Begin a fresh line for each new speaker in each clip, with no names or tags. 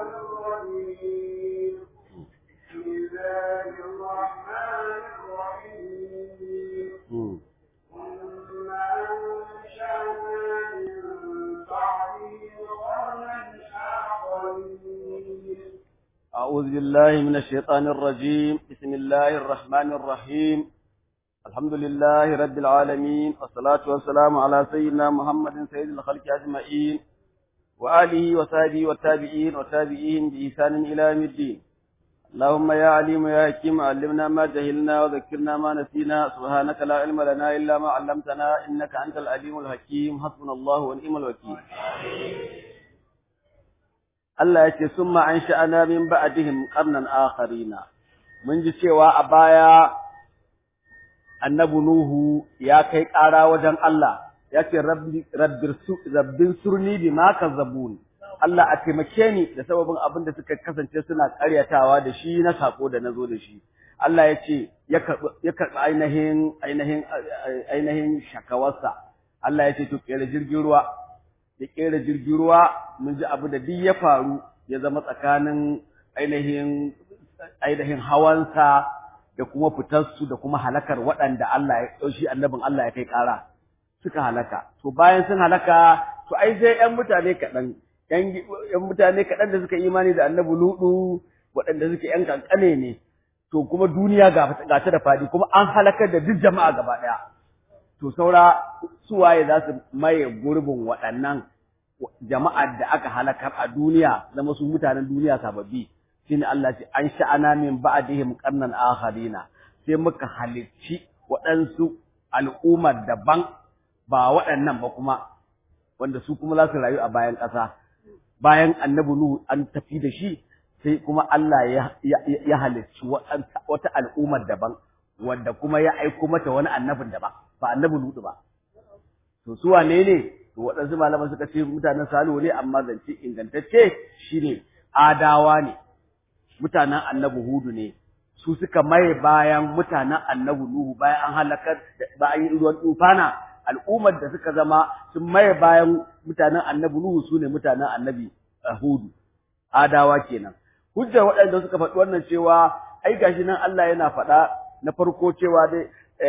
الرجيم بسم الله الرحمن الرحيم
Mm.
ثم أنشأنا من بعده قرنا آخرين
أعوذ بالله من الشيطان الرجيم بسم الله الرحمن الرحيم الحمد لله رب العالمين والصلاة والسلام على سيدنا محمد سيد الخلق أجمعين وآله وصحبه والتابعين وتابعين بإحسان إلى يوم الدين اللهم يا عليم يا حكيم علمنا ما جهلنا وذكرنا ما نسينا سبحانك لا علم لنا إلا ما علمتنا إنك أنت العليم الحكيم حسبنا الله ونعم الوكيل Allah ya ce sun an sha'ana min ba'dihim qarnan akharina mun ji cewa a baya annabi nuhu ya kai ƙara wajen Allah ya ce rabbi rabbir su rabbin surni bima kazzabun Allah a taimake ni da sababin abin da suka kasance suna ƙaryatawa da shi na sako da nazo da shi Allah ya ce ya karɓi ya karɓi ainihin ainihin ainihin shakawarsa Allah ya ce to kera jirgin ruwa ya kera jirgin ruwa mun ji abu da duk ya faru ya zama tsakanin ainihin ainihin hawansa da kuma fitarsu da kuma halakar waɗanda Allah ya ɗauki annabin Allah ya kai ƙara suka halaka to bayan sun halaka to ai sai ƴan mutane kaɗan ƴan mutane kaɗan da suka imani da annabi ludu waɗanda suke ƴan kankane ne to kuma duniya ga ga ta da faɗi kuma an halakar da duk jama'a gaba ɗaya to saura suwaye za su maye gurbin waɗannan jama'ar da aka halakar a duniya zama su mutanen duniya sababbi shine Allah ce an sha'ana min ba'dihim qarnan akharina sai muka halicci waɗansu al'ummar daban ba waɗannan ba kuma wanda su kuma za su rayu a bayan ƙasa bayan annabi Nuhu an tafi da shi sai kuma Allah ya ya halicci wata al'ummar daban wanda kuma ya aiko mata wani annabin daban ba annabi Lutu ba to su wane ne to waɗansu malaman suka ce mutanen Salihu ne amma zance ingantacce shine Adawa ne mutanen annabi Hudu ne su suka maye bayan mutanen annabi Nuhu bayan an halakar bayan yin ruwan tufana al'ummar da suka zama sun maye bayan mutanen annabi Nuhu su ne mutanen annabi Hudu Adawa kenan hujjar waɗanda suka faɗi wannan cewa ai gashi nan Allah yana faɗa na farko cewa dai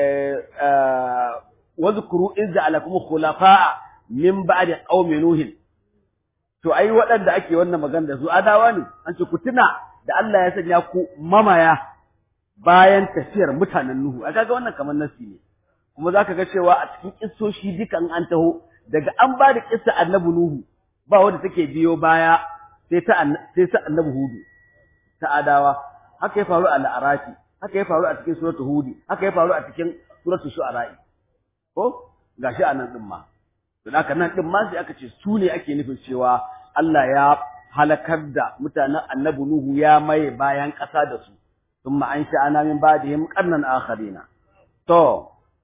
wazkuru iz ja'alakum khulafa'a min ba'di qaumi nuhin to ai waɗanda ake wannan magana da su adawa ne an ce ku tuna da Allah ya sanya ku mamaya bayan tafiyar mutanen nuhu a kaga wannan kamar nasi ne kuma zaka ga cewa a cikin kissoshi dukan an taho daga an ba da kissa annabi nuhu ba wanda take biyo baya sai ta sai ta annabi hudu ta adawa haka ya faru a al'arafi haka ya faru a cikin suratul hudi haka ya faru a cikin suratul shu'ara ko gashi anan din ma to haka nan din ma sai aka ce su ne ake nufin cewa Allah ya halakar da mutanen annabi nuhu ya maye bayan ƙasa da su thumma an sha'ana min ba'dihim qarnan akharina to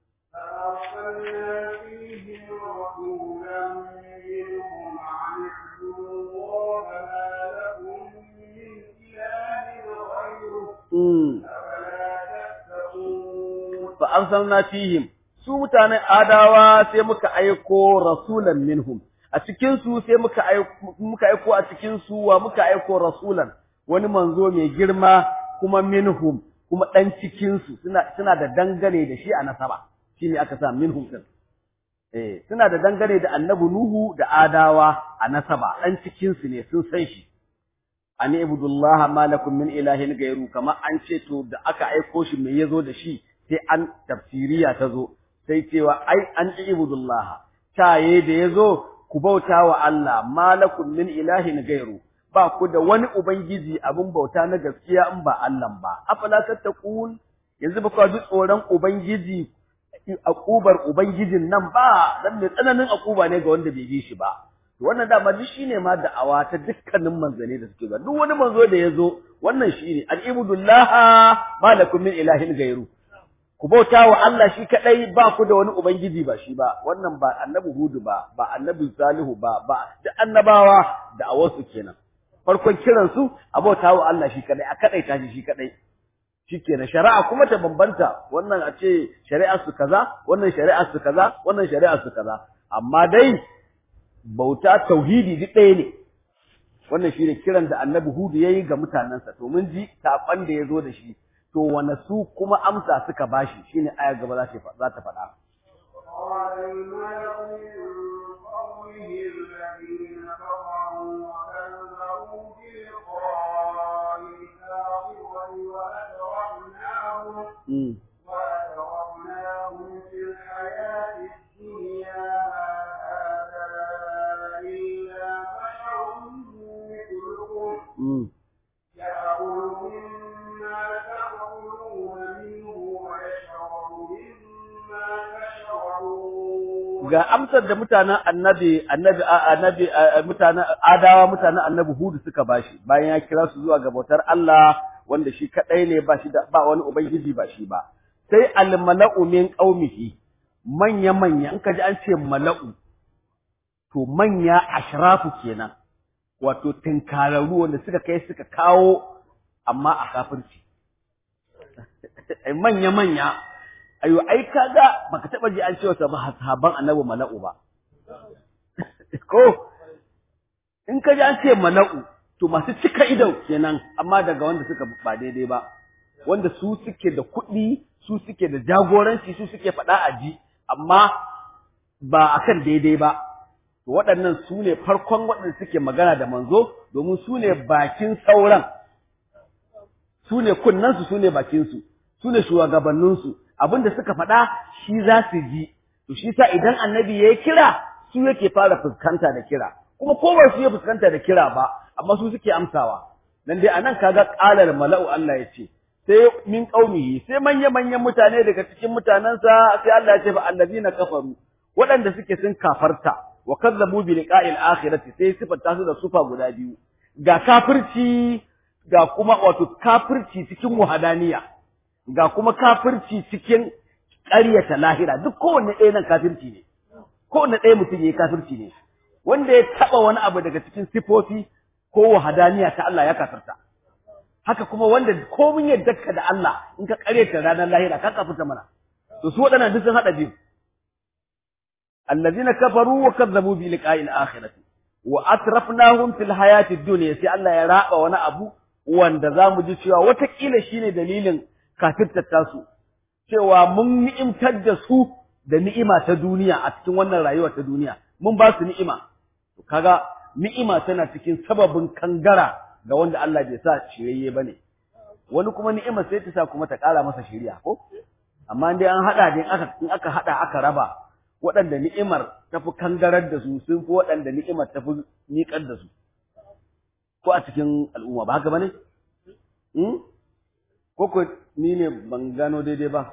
فأرسلنا فيهم رسولا منهم عن اعبدوا الله ما لكم من إله غيره
mm
أفلا تتقون
fa arsalna fihim su mutanen adawa sai muka aiko rasulan minhum a cikin su sai muka aiko muka aiko a cikin su wa muka aiko rasulan wani manzo mai girma kuma minhum kuma dan cikin su suna suna da dangane da shi a nasaba shine aka sa minhum din eh suna da dangane da annabi nuhu da adawa a nasaba dan cikin su ne sun san shi an ibudullah ma lakum min ilahin gairu kama an ce to da aka aiko shi me yazo da shi sai an tafsiriya ta zo sai cewa ai an ibudullah taye da yazo ku bauta wa Allah ma lakum min ilahin gairu ba ku da wani ubangiji abin bauta na gaskiya in ba Allah ba afala tattaqun yanzu ba ku ji tsoron ubangiji akubar ubangijin nan ba dan mai tsananin akuba ne ga wanda bai bi shi ba to wannan dama duk shine ma da'awa ta dukkanin manzane da suke ba duk wani manzo da yazo wannan shine al-ibudullah ma lakum min ilahin gairu ku bauta wa Allah shi kadai ba ku da wani ubangiji ba shi ba wannan ba annabi hudu ba ba annabi salihu ba ba da annabawa da awasu kenan farkon kiran su a bauta wa Allah shi kadai a kadai ta shi kadai shikenan shari'a kuma ta bambanta wannan a ce shari'ar su kaza wannan shari'ar su kaza wannan shari'ar su kaza amma dai bauta tauhidi duk ɗaya ne wannan shine kiran da annabi hudu yayi ga mutanansa to mun ji saƙon da ya zo da shi to wane su kuma amsa suka bashi shine aya gaba za ta za ta faɗa
قال الملأ من قومه الذين كفروا وكذبوا بلقاء الآخرة وأترفناهم
mm.
وأترفناهم في الحياة الدنيا ما هذا إلا بشر مثلكم
mm.
يأكل مما تأكلون منه ويشرب مما تشربون
ga amsar da mutanen annabi annabi annabi mutanen adawa mutanen annabi hudu suka bashi bayan ya kira su zuwa ga bautar Allah wanda shi kadai ne ba shi da ba wani ubangiji ba shi ba sai al mala'u min qaumihi manya manya in ka ji an ce mala'u to manya ashrafu kenan wato tinkararru wanda suka kai suka kawo amma a kafirci manya manya ayo ai kaga baka taba ji an cewa sahaban annabi mala'u ba ko in ka ji an ce mala'u to masu cika ido kenan amma daga wanda suka ba daidai ba wanda su suke da kuɗi su suke da jagoranci su suke faɗa a ji amma ba akan daidai ba to waɗannan su ne farkon waɗanda suke magana da manzo domin su ne bakin sauran su ne kunnansu su ne bakinsu su ne shugabanninsu abinda suka faɗa shi za su ji to shi sa idan annabi ya yi kira su yake fara fuskanta da kira kuma ko ba su ya fuskanta da kira ba amma su suke amsawa nan dai anan kaga qalar mala'u Allah ya ce sai min qaumihi sai manya manyan mutane daga cikin mutanansa sai Allah ya ce fa allazina kafaru waɗanda suke sun kafarta wa kazzabu bi liqa'il akhirati sai sifanta su da sufa guda biyu ga kafirci ga kuma wato kafirci cikin wahadaniya ga kuma kafirci cikin ƙaryata lahira duk kowanne ɗaya nan kafirci ne kowanne ɗaya mutum ya yi kafirci ne wanda ya taɓa wani abu daga cikin sifofi ko wahadaniya ta Allah ya kafirta haka kuma wanda komin yadda ka da Allah in ka ƙaryata ranar lahira ka kafirta mana to su waɗannan duk sun haɗa biyu allazina kafaru wa kazzabu bi liqa'il akhirati wa atrafnahum fil hayati dunya sai Allah ya raba wani abu wanda zamu ji cewa watakila shine dalilin kafirtar tasu cewa mun ni'imtar da su da ni'ima ta duniya a cikin wannan rayuwa ta duniya mun ba su ni'ima to kaga ni'ima tana cikin sababin kangara ga wanda Allah bai sa shirye bane wani kuma ni'ima sai ta sa kuma ta ƙara masa shiriya ko amma dai an hada dai aka in aka hada aka raba waɗanda ni'imar ta fi kangarar da su sun fi waɗanda ni'imar ta fi miƙar da su ko a cikin al'umma ba haka bane hmm? ko ko ni ne ban gano daidai ba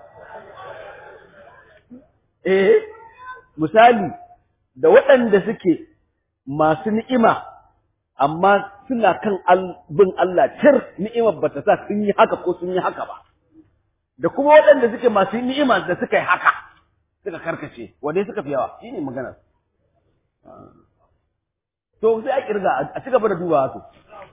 eh misali da waɗanda suke masu ni'ima amma suna kan bin Allah tir ni'imar bata sa sun yi haka ko sun yi haka ba da kuma waɗanda suke masu ni'ima da suka yi haka suka karkace wanda suka fi yawa shine magana to sai a kirga a ci gaba da dubawa to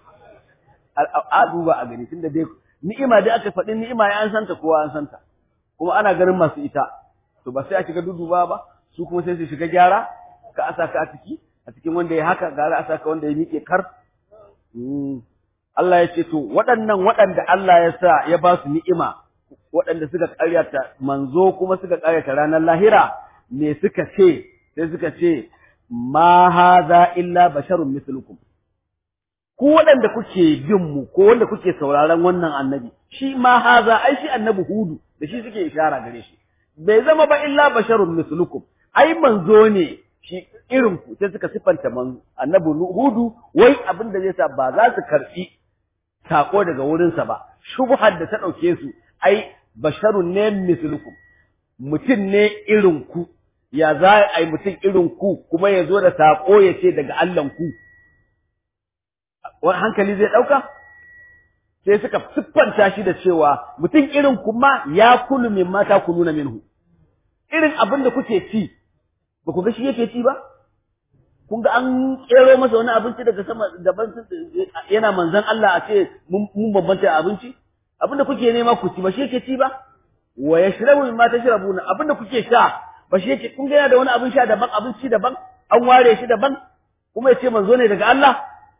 a duba a gani tunda dai ni'ima dai aka faɗi ni'ima ya an santa kowa an santa kuma ana ganin masu ita to ba sai a shiga duduba ba su kuma sai su shiga gyara ka asa ka a ciki a cikin wanda ya haka gara asa ka wanda ya miƙe kar Allah ya ce to waɗannan waɗanda Allah ya sa ya ba su ni'ima waɗanda suka ƙaryata manzo kuma suka ƙaryata ranar lahira me suka ce sai suka ce ma haza illa basharun mislukum ku waɗanda kuke bin mu ko wanda kuke sauraron wannan annabi shi ma haza ai shi annabi hudu da shi suke ishara gare shi bai zama ba illa basharun mislukum ai manzo ne shi irin ku sai suka sifanta manzo annabi hudu wai abin da zai sa ba za su karbi sako daga wurinsa ba shubhar da ta dauke su ai basharun ne mislukum mutum ne irin ku ya za a yi mutum irin ku kuma ya zo da sako ya ce daga Allahn ku wani hankali zai ɗauka sai suka siffanta shi da cewa mutum irin kuma ya kulu min mata ku nuna minhu irin abin da kuke ci ba ku ga shi yake ci ba kun ga an kero masa wani abinci daga sama daban yana manzon Allah a ce mun bambanta abinci abin da kuke nema ku ci ba shi yake ci ba wa yashrabu mimma tashrabuna abin da kuke sha ba shi yake kun ga yana da wani abin sha daban abinci daban an ware shi daban kuma ya ce manzo ne daga Allah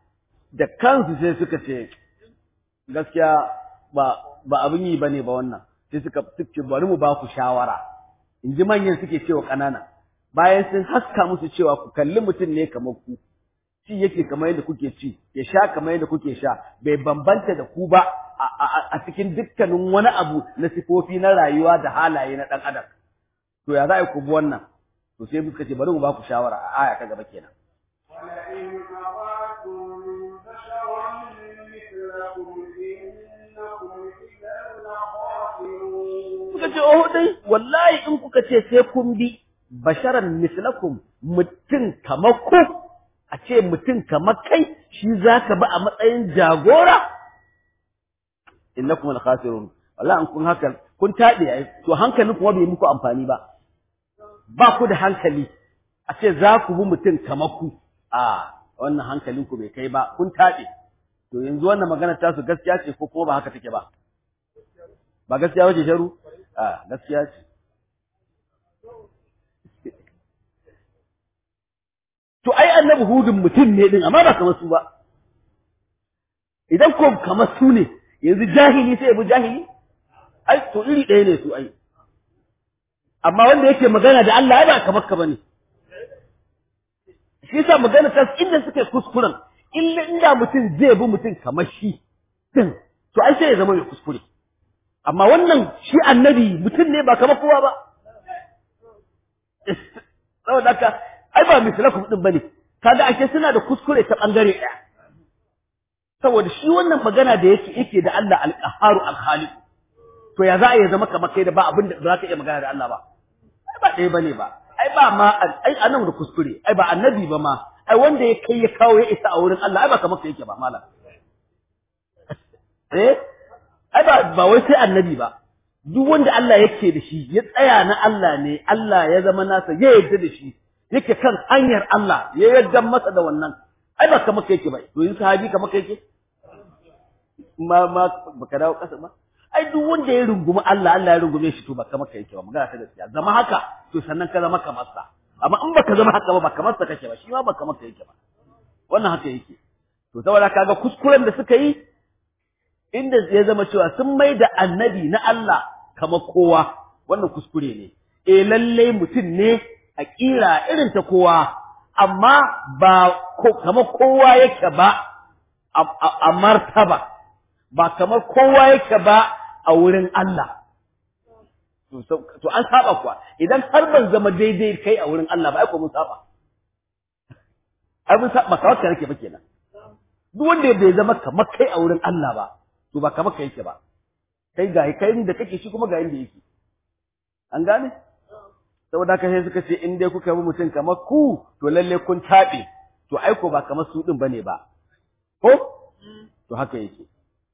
da kansu sai suka ce gaskiya ba ba abin yi bane ba wannan sai suka suke bari mu ba ku shawara in ji manyan suke cewa ƙanana bayan sun haska musu cewa ku kalli mutum ne kamar ku ci yake kamar yadda kuke ci ya sha kamar yadda kuke sha bai bambanta da ku ba a cikin dukkanin wani abu na sifofi na rayuwa da halaye na ɗan adam to ya za a ku bi wannan to sai suka ce bari mu ba ku shawara a aya ta gaba kenan
ولئن أطعتم بشرا مثلكم إنكم إذا لخاسرون
suka ce oh dai wallahi in kuka ce sai kun bi basharan mislakum mutum kamar ku a ce mutum kamar kai shi zaka bi a matsayin jagora innakum al-khasirun wallahi an kun haka kun tabe ai to hankalin kuma bai muku amfani ba ba ku da hankali a ce za ku bi mutum kamar ku a wannan hankalin ku bai kai ba kun tabe to yanzu wannan magana ta su gaskiya ce ko kuma ba haka take ba ba gaskiya wace sharu a gaskiya ce to ai annabi hudun mutum ne din amma ba kamar su ba idan ko kamar su ne yanzu jahili sai ya bi jahili ai to iri ɗaya ne su ai amma wanda yake magana da Allah ai ba kamar ka bane shi yasa magana ta inda suke kuskuren illa inda mutum zai bi mutum kamar shi din to ai sai ya zama mai kuskure amma wannan shi annabi mutum ne ba kamar kowa ba saboda haka ai ba mislakum din bane kaga ake suna da kuskure ta bangare ɗaya saboda shi wannan magana da yake yake da Allah al-qahharu al-khaliq to ya za a yi zama kamar kai da ba abin da za ka iya magana da Allah ba ai ba ɗaya bane ba ai ba ma ai anan da kuskure ai ba annabi ba ma ai wanda ya kai ya kawo ya isa a wurin Allah ai ba kamar kai yake ba malam eh ai ba ba wai sai annabi ba duk wanda Allah yake da shi ya tsaya na Allah ne Allah ya zama nasa ya yarda da shi yake kan hanyar Allah ya yarda masa da wannan ai ba kamar kai yake ba to yin sahabi kamar kai yake ma ma baka dawo kasa ba ai duk wanda ya rungumi Allah Allah ya rungume shi to ba kamar kai yake ba magana ta gaskiya zama haka to sannan ka zama kamar sa amma in baka zama haka ba ba kamar sa kake ba shi ma ba kamar kai yake ba wannan haka yake to saboda kaga kuskuren da suka yi inda ya zama cewa sun mai da annabi na Allah kamar kowa wannan kuskure ne eh lalle mutum ne a kira irin ta kowa amma ba kamar kowa yake ba a martaba ba kamar kowa yake ba a wurin Allah to an saba kuwa idan har ban zama daidai kai a wurin Allah ba ai ko mun saba ai mun saba kawai kake ba kenan duk wanda bai zama kamar kai a wurin Allah ba to ba kamar kai yake ba kai ga kai da kake shi kuma ga inda yake an gane saboda haka sai suka ce in dai kuka bi mutum kamar ku to lalle kun tabe to ai ko ba kamar su din bane ba ko to haka yake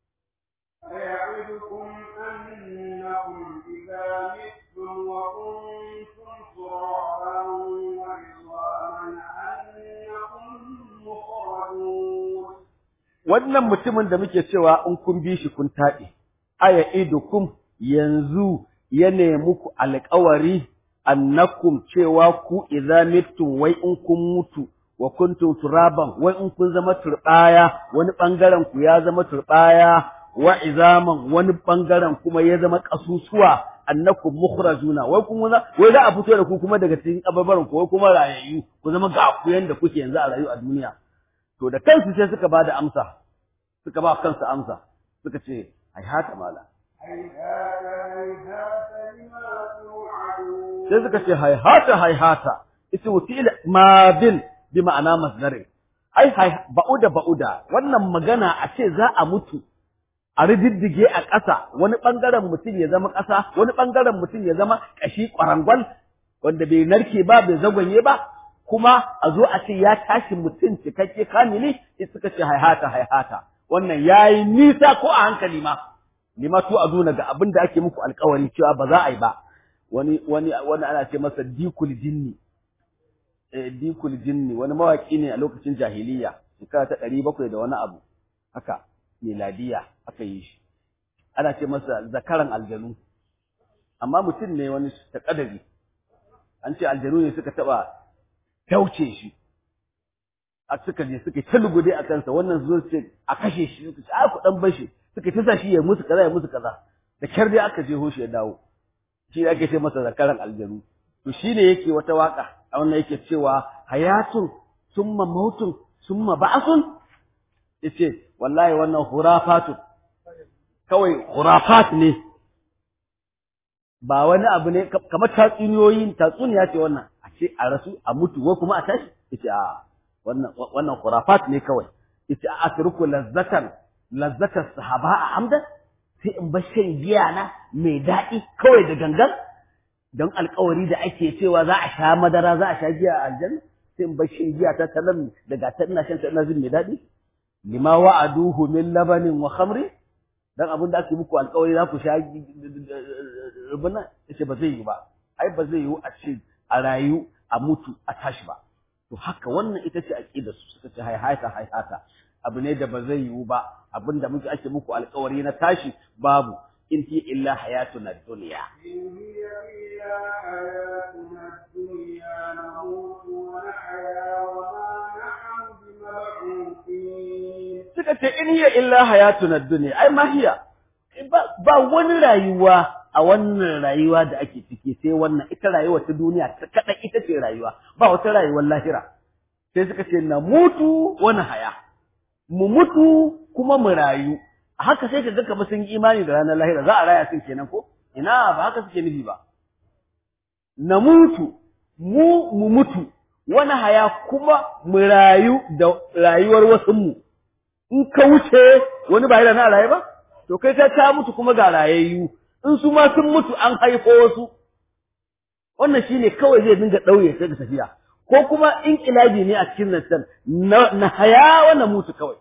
أيعدكم أنكم إذا متم وكنتم ترابا وعظاما أنكم مخرجون
wannan mutumin da muke cewa in kun bi shi kun taɓe aya idukum yanzu ya nemi ku alƙawari annakum cewa ku idza mittum wai in kun mutu wa kuntum turaban wai in kun zama turbaya wani bangaren ku ya zama turbaya wa izaman wani bangaren kuma ya zama kasusuwa annakum mukhrajuna wai kun wai za a fito da ku kuma daga cikin kabarbaran ku wai kuma rayayyu ku zama ga ku yanda kuke yanzu a rayu a duniya to da kansu sai suka bada amsa suka ba kansu amsa suka ce ai haka mala
هيهات هيهات لما توعدون
sai suka ce haihata haihata ita wasila madin bi ma'ana masdarin ai hai ba'uda ba'uda wannan magana a ce za a mutu a rididdige a ƙasa wani ɓangaren mutum ya zama ƙasa wani ɓangaren mutum ya zama ƙashi ƙwarangwal wanda bai narke ba bai zagwanye ba kuma a zo a ce ya tashi mutum cikakke kamili sai suka ce haihata haihata wannan yayi nisa ko a hankali ma lima tu aduna ga abin da ake muku alƙawari cewa ba za a yi ba wani wani wani ana ce masa dikul jinni eh dikul jinni wani mawaki ne a lokacin jahiliya shekara ta ɗari bakwai da wani abu haka miladiya aka yi shi ana ce masa zakaran aljanu amma mutum ne wani ta kadari an ce aljanu ne suka taba tauce shi a suka je suka ta lugude a kansa wannan zuwa ce a kashe shi suka ce a ku dan bashi suka ta shi ya musu kaza ya musu kaza da kyar dai aka je hoshi ya dawo shi ne ake ce masa zakaran aljanu to shine yake wata waka a wannan yake cewa hayatun summa mautun summa ba'sun yace wallahi wannan hurafatu kawai hurafat ne ba wani abu ne kamar tatsuniyoyi tatsuniya ce wannan a ce a rasu a mutu wai kuma a tashi yace a wannan wannan hurafat ne kawai yace a atruku lazzatan lazzata sahaba a hamdan sai in bar shan giya na mai daɗi kawai da gangan don alkawari da ake cewa za a sha madara za a sha giya a aljanna sai in bar shan giya ta talan daga ta ina shan ta ina jin mai daɗi lima wa'aduhu min labanin wa khamri dan abin da ake muku alkawari za ku sha rubuna yace ba zai yi ba ai ba zai yi a ce a rayu a mutu a tashi ba to haka wannan ita ce aqidar su suka ce haihata haihata abu ne da ba zai yiwu ba abin da muke ake muku alkawari na tashi babu in hi illa hayatuna dunya
إن هي إلا حياتنا الدنيا نموت ونحيا وما نحن بمبعوثين
suka ce in hiya illa hayatuna dunya ai ma hiya ba, ba wani rayuwa a wannan rayuwa da ake ciki sai wannan ita rayuwa ta duniya ta kada ita ce rayuwa ba wata rayuwar lahira sai suka ce na mutu wani haya mu mutu kuma mu rayu a haka sai ka ga kamar sun yi imani da ranar lahira za a raya sun kenan ko ina ba haka suke nufi ba na mutu mu mu mutu wani haya kuma mu rayu da rayuwar wasu mu in ka wuce wani ba yana na raye ba to kai ta ta mutu kuma ga rayayyu in su ma sun mutu an haifo wasu wannan shine kawai zai dinga ɗauye sai da tafiya ko kuma inqilabi ne a cikin nan na, na haya wannan mutu kawai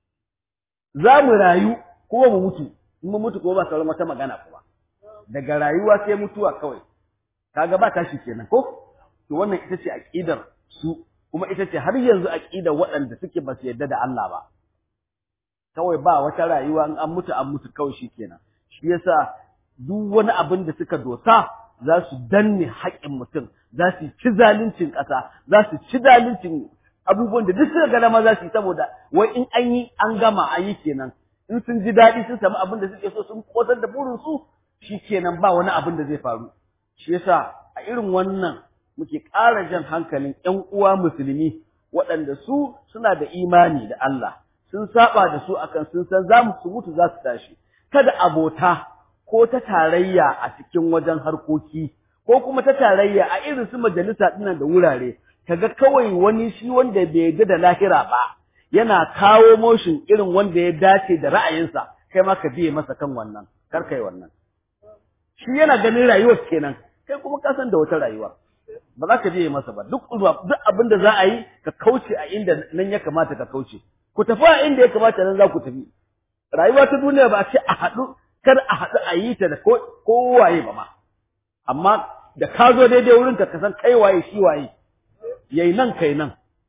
za mu rayu kuma mu mutu in mu mutu kuma ba sauran wata magana kuma daga rayuwa sai mutuwa kawai kaga ba tashi kenan ko to wannan ita ce aqidar su kuma ita ce har yanzu aqidar waɗanda suke ba su yarda da Allah ba kawai ba wata rayuwa in an mutu an mutu kawai shikenan shi yasa duk wani abin da suka dosa za su danne haƙƙin mutum za su ci zaluncin ƙasa za su ci zaluncin abubuwan da duk suka ga dama za su yi saboda wai in an yi an gama an yi kenan in sun ji daɗi sun samu abin da suke so sun kotar da burin su kenan ba wani abin da zai faru shi yasa a irin wannan muke ƙara jan hankalin ƴan uwa musulmi waɗanda su suna da imani da Allah sun saba da su akan sun san za mu su mutu za su tashi kada abota ko ta tarayya a cikin wajen harkoki ko kuma ta tarayya a irin su majalisa dinnan da wurare kaga kawai wani shi wanda bai yarda da lahira ba yana kawo motion irin wanda ya dace da ra'ayinsa kai ma ka biye masa kan wannan kar kai wannan shi yana ganin rayuwar kenan kai kuma ka san da wata rayuwa ba za ka biye masa ba duk duk abin da za a yi ka kauce a inda nan ya kamata ka kauce ku tafi a inda ya kamata nan za ku tafi rayuwa ta duniya ba a ce a haɗu kar a haɗu a yi ta da kowaye ba ma amma da ka zo daidai wurin ka san kai waye shi waye yayi nan kai nan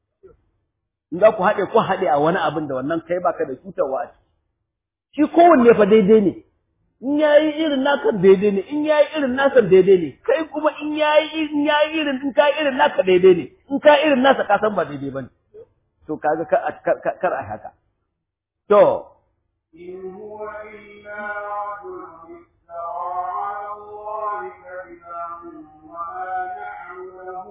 in za ku haɗe ku haɗe a wani abin da wannan kai baka da cutarwa a ciki shi kowanne fa daidai ne in yayi irin naka daidai ne in yayi irin nasa daidai ne kai kuma in yayi in yayi irin in kai irin naka daidai ne in kai irin nasa ka san ba daidai bane to kaga kar a haka to
إن هو إلا رجل افترى على الله كذبا وما نحن له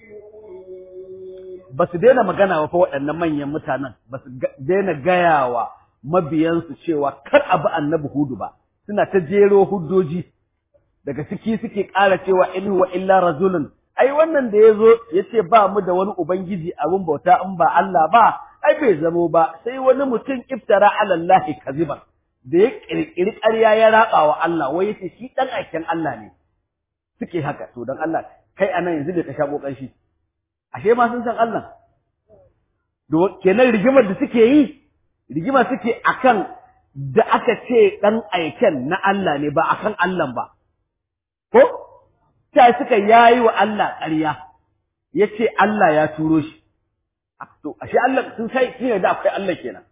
بمؤمنين
ba su daina magana wa fa waɗannan manyan mutanen ba su daina gayawa mabiyansu cewa kar a bi annabi hudu ba suna ta jero huddoji daga ciki suke ƙara cewa in huwa illa rajulun ai wannan da yazo yace ba mu da wani ubangiji abin bauta in ba Allah ba ai bai zamo ba sai wani mutum iftara ala Allah kaziban da ya kirkiri ƙarya ya raba wa Allah wai yace shi dan aikin Allah ne suke haka to dan Allah kai anan yanzu da ka sha kokan shi ashe ma sun san Allah do kenan rigimar da suke yi rigima suke akan da aka ce dan aiken na Allah ne ba akan Allah ba ko ta suka yayi wa Allah ƙarya yace Allah ya turo shi to ashe Allah sun sai sun yarda akwai Allah kenan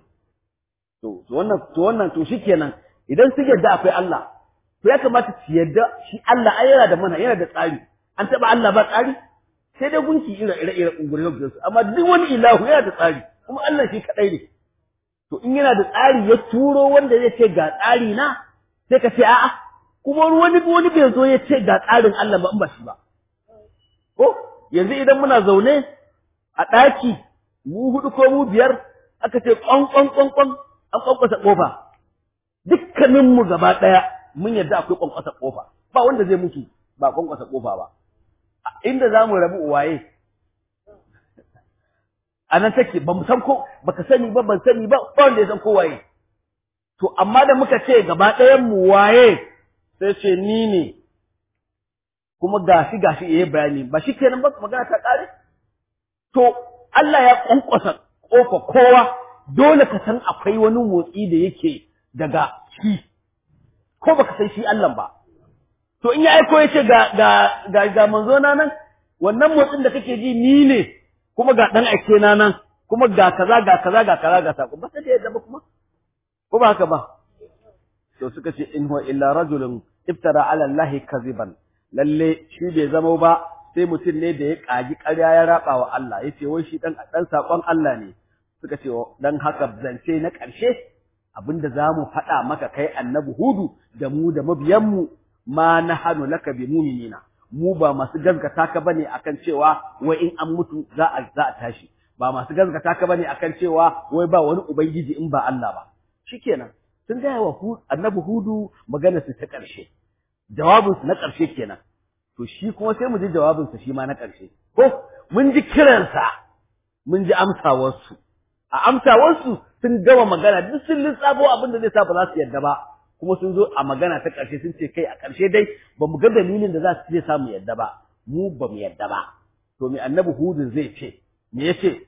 to to wannan to wannan to shikenan idan sun yarda akwai Allah to ya kamata su yarda shi Allah ai yana da mana yana da tsari an taba Allah ba tsari sai dai gunki ira ira ira ungure su amma duk wani ilahu yana da tsari kuma Allah shi kadai ne to in yana da tsari ya turo wanda zai ce ga tsari na sai ka ce a'a kuma wani wani bai zo ya ce ga tsarin Allah ba in ba shi ba ko yanzu idan muna zaune a ɗaki mu hudu ko mu biyar aka ce kwan kwan kwan kwan an kwankwasa kofa dukkanin mu gaba ɗaya mun yarda akwai kwankwasa kofa ba wanda zai mutu ba kwankwasa kofa ba inda za mu rabu waye a nan take ba mu san ko baka sani ba ban sani ba ba wanda ya san ko waye to amma da muka ce gaba ɗayan mu waye sai ce ni ne kuma gashi gashi yayi bayani ba shi kenan ba magana ta kare to Allah ya kwankwasa kofa kowa dole ka san akwai wani motsi da yake daga shi ko baka san shi Allah ba to in ya aiko ya ce ga ga ga, ga manzo na nan wannan motsin da kake ji ni ne kuma ga dan aike na nan kuma ga kaza ga kaza ga kaza ga sako ba sai da yadda ba kuma ko ba haka ba to suka ce in huwa illa rajulun iftara ala allahi kaziban lalle shi bai zama ba sai mutum ne da ya kaji ƙarya ya raba wa Allah yace wai shi dan dan sakon Allah ne suka ce dan haka zance na ƙarshe abinda zamu faɗa maka kai annabi hudu da mu da mabiyanmu ma nahanu laka bi mu'minina mu ba masu gaskata ka bane akan cewa wai in an mutu za a za a tashi ba masu gaskata ka bane akan cewa wai ba wani ubangiji in ba Allah ba shikenan sun gaya wa annabi hudu magana su ta ƙarshe jawabinsu na ƙarshe kenan to shi kuma sai mu ji jawabinsa shi ma na ƙarshe ko mun ji kiransa mun ji amsawarsu a amsawarsu sun gama magana duk sun lissafo abin da zai sa ba za su yarda ba kuma sun zo a magana ta ƙarshe sun ce kai a ƙarshe dai ba mu ga dalilin da za su zai sa mu yarda ba mu ba mu yarda ba to me annabi hudun zai ce me ya ce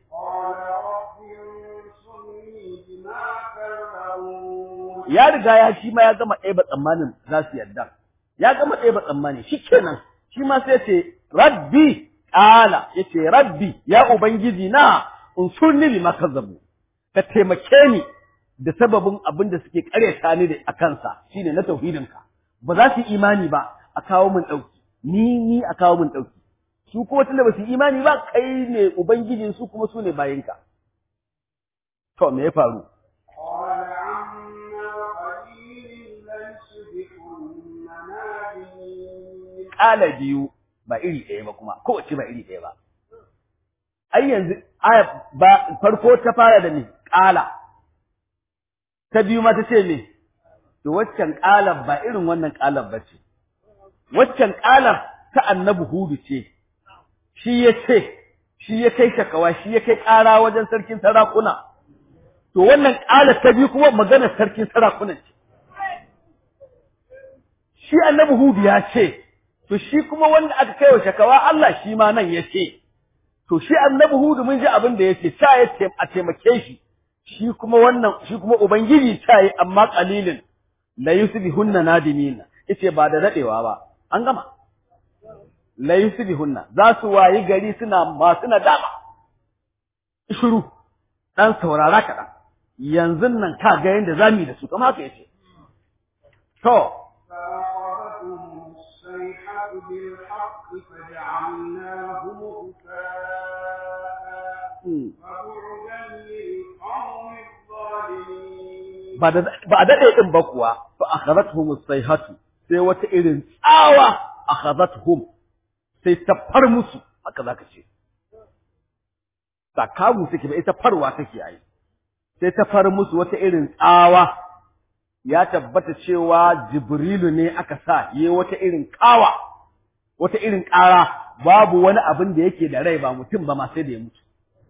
ya riga ya shi ma ya gama ɗaya tsammanin za su yarda ya gama ɗaya tsammani shi kenan shi ma sai ce rabbi ƙala ya ce rabbi ya ubangiji na unsurni bi makazzabu ka taimake ni da sababin abin da suke ƙaryata ni da a kansa shine na tauhidinka ba za su imani ba a kawo min ɗauki ni ni a kawo min ɗauki su kuma tunda ba su imani ba kai ne ubangijin su kuma su ne bayinka to me ya faru ƙala biyu ba iri ɗaya ba kuma kowace ba iri ɗaya ba ai yanzu aya ba farko ta fara da me ƙala ta biyu ma ta ce me to waccan ƙalar ba irin wannan ƙalar ba ce waccan ƙalar ta annabi hudu ce shi ya ce shi ya kai shakawa shi ya kai ƙara wajen sarkin sarakuna to wannan ƙalar ta biyu kuma maganar sarkin sarakuna ce shi annabi hudu ya ce to shi kuma wanda aka kai wa shakawa Allah shi ma nan ya ce to shi annabi hudu mun ji abin da ya ce ta ya ce a taimake shi shi kuma wannan shi kuma ubangiji ta yi amma qalilin la yusbihunna nadimina yace ba da dadewa ba an gama la yusbihunna za su wayi gari suna masu nadama shiru dan saurara kaɗan yanzu nan ka ga yanda zamu yi da su kamar haka yace to
بالحق فجعلناهم غثاء فبعدا للقوم الظالمين
ba a daɗe ɗin ba kuwa fa akhadathum as-sayhatu sai wata irin tsawa akhadathum sai ta far musu haka zaka ce sakamu take ba ita farwa take yi sai ta far musu wata irin tsawa ya tabbata cewa jibrilu ne aka sa yi wata irin kawa wata irin ƙara babu wani abin da yake da rai ba mutum ba ma sai da ya mutu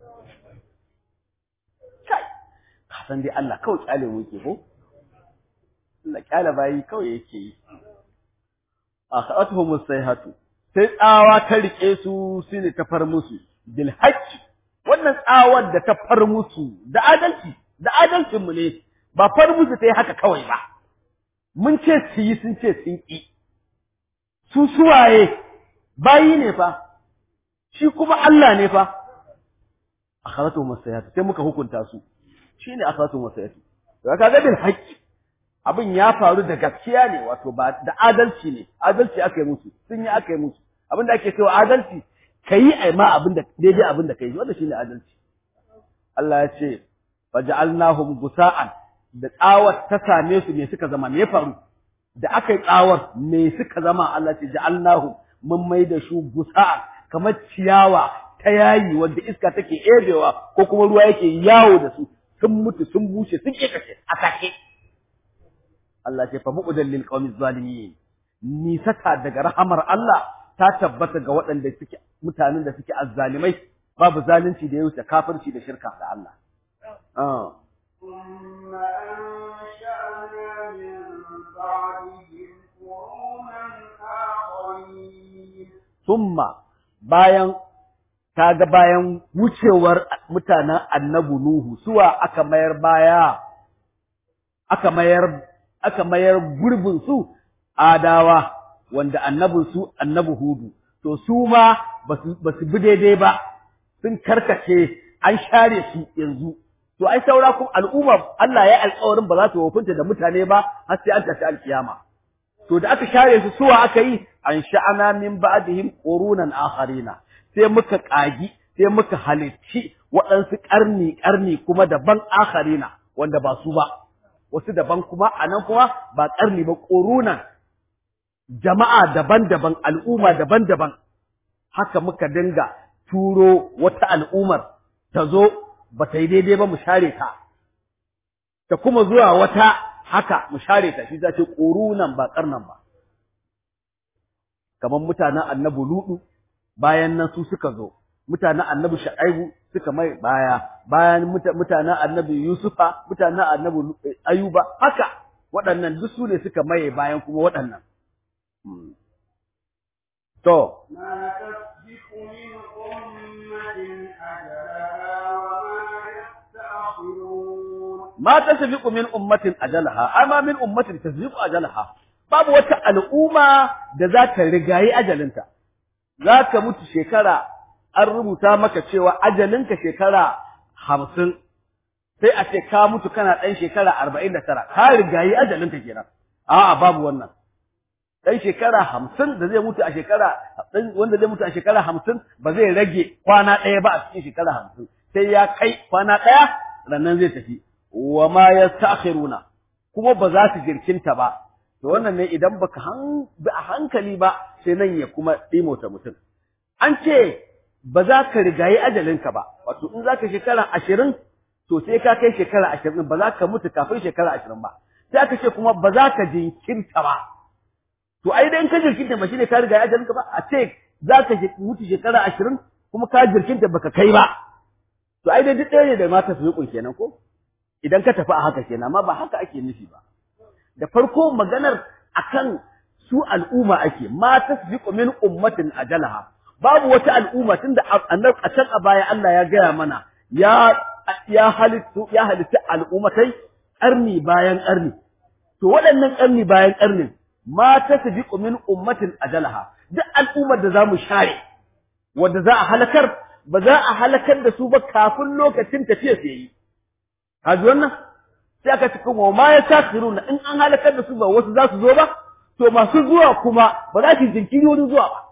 kai ka san dai Allah kawai kyale mu yake ko Allah kyale bayi kawai yake yi akhatuhum sayhatu sai tsawa ta rike su shine ta far musu bil haqqi wannan tsawar da ta far musu da adalci da adalcin mu ne ba far musu ta yi haka kawai ba mun ce su yi sun ce sun ƙi su suwaye bayi ne fa shi kuma Allah ne fa akharatu masayatu sai muka hukunta su shine akharatu masayatu to kaga bil haqqi abin ya faru da gaskiya ne wato ba da adalci ne adalci aka yi musu sun yi aka yi musu abin da ake cewa adalci kai ai ma abin da daidai abin da kai wannan shine adalci Allah ya ce faja'alnahum gusa'an da tsawar ta same su me suka zama me ya faru da aka yi tsawar me suka zama Allah ce ja'alnahum mun mai da su gusa'an kamar ciyawa ta yayi wanda iska take ebewa ko kuma ruwa yake yawo da su sun mutu sun bushe sun kekace a take Allah ce fa mu'udal lil qawmi zalimin nisata daga rahamar Allah ta tabbata ga waɗanda suke mutanen da suke azzalimai babu zalunci da ya wuce kafirci da shirka da Allah ah
ثم أنشأنا من بعدهم قرونا آخرين
summa bayan kaga bayan wucewar mutanen annabi Nuhu suwa aka mayar baya aka mayar aka mayar gurbin su adawa wanda annabin su annabi Hudu to su ma basu basu bi daidai ba sun karkace an share su yanzu to ai saura kuma al'umma Allah ya alƙawarin ba za su hukunta da mutane ba har sai an tafi alkiyama to da aka share su suwa aka yi an sha'ana min ba'dihim qurunan akharina sai muka kagi sai muka halicci waɗansu ƙarni ƙarni kuma daban akharina wanda ba su ba wasu daban kuma anan kuma ba ƙarni ba qurunan jama'a daban-daban al'umma daban-daban haka muka dinga turo wata al'ummar ta zo ba ta yi daidai ba mu share ta ta kuma zuwa wata haka mu share ta shi za ce ƙurunan ba ƙarnan ba kamar mutanen annabi ludu bayan nan su suka zo mutanen annabi sha'aibu suka mai baya bayan mutanen annabi yusufa mutanen annabi ayuba haka waɗannan duk su ne suka maye bayan kuma waɗannan to
ما تسبق من أمة أجلها وما يستأخرون
ma tasbiqu min ummatin ajalaha amma min ummatin tasbiqu ajalaha babu wata al'umma da za ta rigayi ajalinta za ka mutu shekara an rubuta maka cewa ajalinka shekara hamsin sai a ce ka mutu kana ɗan shekara arba'in da tara ka rigayi ajalinka kenan a'a babu wannan ɗan shekara hamsin da zai mutu a shekara wanda zai mutu a shekara hamsin ba zai rage kwana ɗaya ba a cikin shekara hamsin sai ya kai kwana ɗaya rannan zai tafi wa ma yastakhiruna kuma ba za su jirkinta ba to wannan ne idan baka han bi a hankali ba sai nan ya kuma dimota mutum an ce ba za ka rigayi ajalinka ba wato in za ka shekara ashirin to sai ka kai shekara ashirin ba za ka mutu kafin shekara ashirin ba sai aka ce kuma ba za ka jinkirta ba to ai dai in ka jirkinta ba shine ka rigayi ajalinka ba a ce za ka mutu shekara ashirin kuma ka jirkinta baka kai ba to ai dai duk ɗaya ne da mata su yi kenan ko idan ka tafi a haka kenan amma ba haka ake nufi ba da farko maganar akan su al'umma ake ma tasbiqu min ummatin ajalaha babu wata al'umma tunda annab a can a baya Allah ya gaya mana ya ya halittu ya halitta al'ummatai ƙarni bayan ƙarni to waɗannan ƙarni bayan ƙarnin ma tasbiqu min ummatin ajalaha duk al'ummar da zamu share wanda za a halakar ba za a halakar da su ba kafin lokacin tafiya su yi kaji wannan sai aka ci kuma ma ya takhiruna in an halakar da su ba wasu za su zo ba to masu zuwa kuma ba za su jinkiri wurin zuwa ba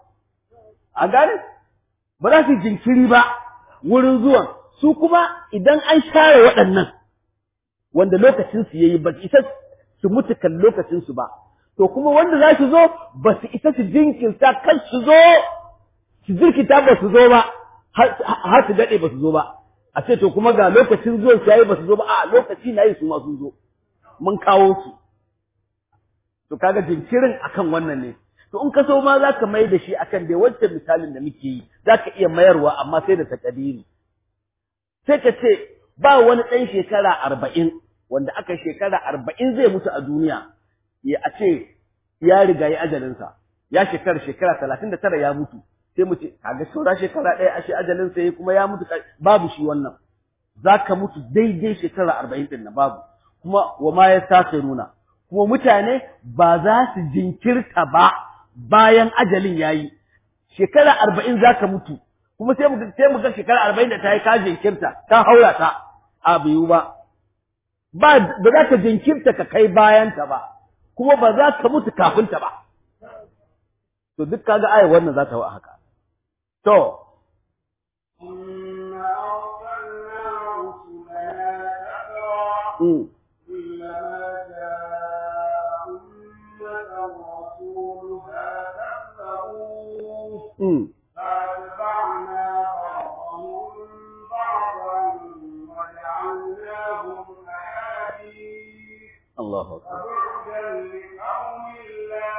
a gane ba za su jinkiri ba wurin zuwan su kuma idan an share waɗannan wanda lokacin su yayi ba isa su mutu kan lokacin su ba to kuma wanda za su zo ba su isa su jinkirta kan su zo su jirkita ba su zo ba har su daɗe ba su zo ba a ce to kuma ga lokacin zuwan su yayi ba su zo ba a lokaci na yi su ma sun zo mun kawo su to kaga jinkirin akan wannan ne to in ka so ma zaka mai da shi akan dai wancan misalin da muke yi zaka iya mayarwa amma sai da takadiri sai ka ce ba wani ɗan shekara arba'in wanda aka shekara arba'in zai mutu a duniya ya a ce ya riga ya ajalinsa ya shekara shekara talatin da tara ya mutu sai mu ce kaga saura shekara ɗaya ashe ajalin sai kuma ya mutu babu shi wannan zaka mutu daidai shekara arba'in ɗin na babu kuma wa ma ya sake nuna kuma mutane ba za su jinkirta ba bayan ajalin yayi shekara arba'in zaka mutu kuma sai mu sai mu ga shekara arba'in da ta yi ka jinkirta ka haura ta a biyu ba ba ba za ka jinkirta ka kai bayan ta ba kuma ba za ka mutu kafin ta ba to duk kaga ayar wannan za ta wa haka to
ثم أرسلنا رسلنا تترى
mm,
كلما جاء أمة رسولها كذبوه
mm.
فأتبعنا بعضهم بعضا وجعلناهم أحاديث
Allahu akbar
فبعدا لقوم لا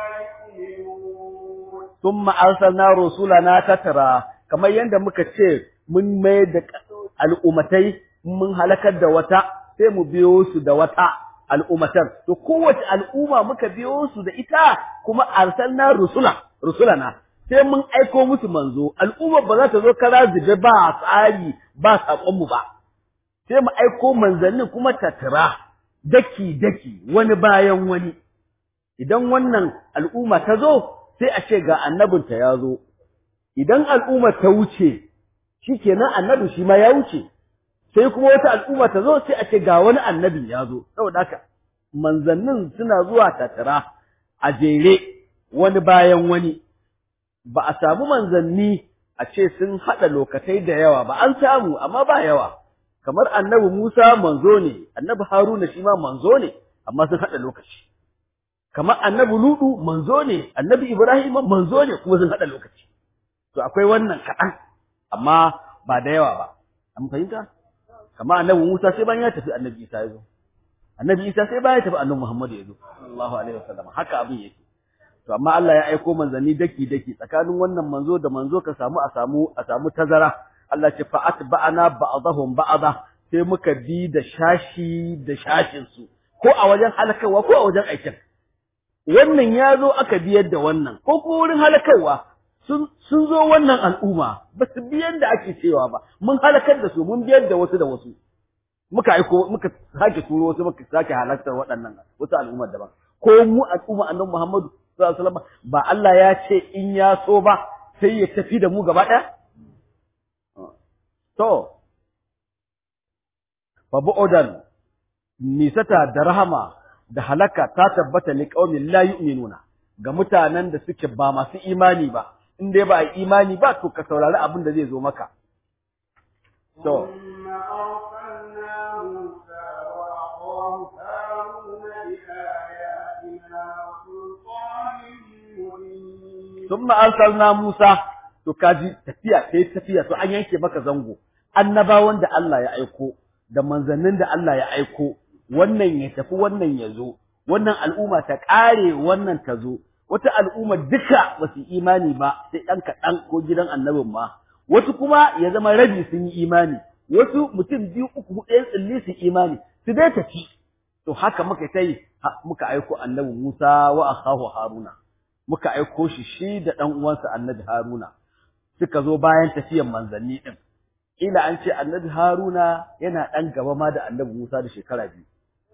يؤمنون
thumma arsalna rusulana tatara kamar yanda muka ce mun mai da al'umatai mun halakar da wata sai mu biyo su da wata al'umatar to kowace al'umma muka biyo su da ita kuma arsalna rusula rusulana sai mun aiko musu manzo al'umma ba za ta zo kara zube ba tsari ba sakon mu ba sai mu aiko manzannin kuma tatara daki daki wani bayan wani idan wannan al'umma ta zo sai a ce ga annabinta ya zo idan al'umma ta wuce shikenan annabi shi ma ya wuce sai kuma wata al'umma ta zo sai a ce ga wani annabi ya zo saboda haka manzannin suna zuwa tattara a jere wani bayan wani ba a samu manzanni a ce sun haɗa lokatai da yawa ba an samu amma ba yawa kamar annabi Musa manzo ne annabi Haruna shi ma manzo ne amma sun haɗa lokaci kamar annabi Ludu manzo ne annabi Ibrahim manzo ne kuma sun haɗa lokaci to akwai wannan kaɗan amma ba da yawa ba an fahimta kamar annabi Musa sai bayan ya tafi annabi Isa ya zo annabi Isa sai bayan ya tafi annabi Muhammad ya zo sallallahu alaihi wasallam haka abin yake to amma Allah ya aiko manzanni daki daki tsakanin wannan manzo da manzo ka samu a samu a samu tazara Allah ce fa atba'ana ba'dahum ba'da sai muka bi da shashi da shashin su ko a wajen halakarwa ko a wajen aikin wannan ya zo aka biyar da wannan ko ko wurin halakarwa sun sun zo wannan al'umma ba su biyar da ake cewa ba mun halakar da su mun biyar da wasu da wasu muka aiko muka sake turo wasu muka sake halartar waɗannan wasu al'ummar daban ko mu al'umma annabi Muhammadu sallallahu alaihi wasallam ba Allah ya ce in ya so ba sai ya tafi da mu gaba ɗaya to fa bu'udan nisata da rahama da halaka ta tabbata li qaumin la yu'minuna ga mutanen da suke ba masu imani ba in dai ba a imani ba to ka saurari abin da zai zo maka to
ثم أرسلنا موسى وأخاه هارون بآياتنا وسلطان مبين
thumma arsalna Musa to kaji tafiya sai tafiya to an yanke maka zango annabawan da Allah ya aiko da manzannin da Allah ya aiko wannan ya tafi wannan ya zo wannan al'umma ta ƙare wannan ta zo wata al'umma duka ba su imani ba sai ɗan kaɗan ko gidan annabin ma wasu kuma ya zama rabi sun yi imani wasu mutum biyu uku huɗu ɗayan tsilli su imani su dai tafi to haka muka ta yi ha- muka aiko annabi Musa wa akahu Haruna muka aiko shi shi da ɗan uwansa annabi Haruna suka zo bayan tafiyan manzanni ɗin ila an ce annabi Haruna yana ɗan gaba ma da annabi Musa da shekara biyu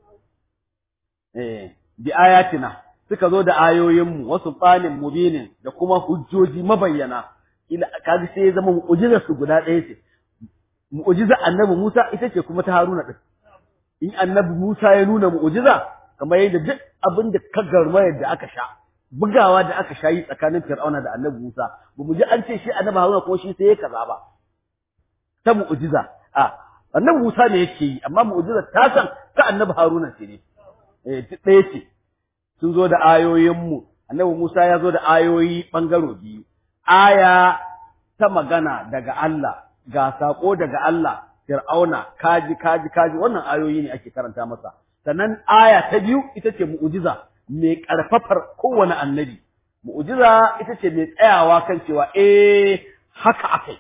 eh bi ayatina suka zo da ayoyinmu wasu tsanin mubinin da kuma hujjoji mabayyana ila kaji sai ya zama mu'jizar su guda ɗaya ce mu'jizar annabi Musa ita ce kuma ta Haruna din in annabi Musa ya nuna mu'jiza kamar yadda duk abin da ka garma yadda aka sha bugawa da aka sha yi tsakanin Fir'auna da annabi Musa ba mu ji an ce shi annabi Haruna ko shi sai ya kaza ba ta mu'jiza a annabi Musa ne yake yi amma mu'jizar ta san ta annabi Haruna ce ne eh duk ɗaya ce sun zo da ayoyinmu annabi Musa ya zo da ayoyi ɓangaro biyu aya ta magana daga Allah ga saƙo daga Allah Fir'auna kaji kaji kaji wannan ayoyi ne ake karanta masa sannan aya ta biyu ita ce mu'jiza mai ƙarfafar kowane annabi mu'jiza ita ce mai tsayawa kan cewa eh haka akai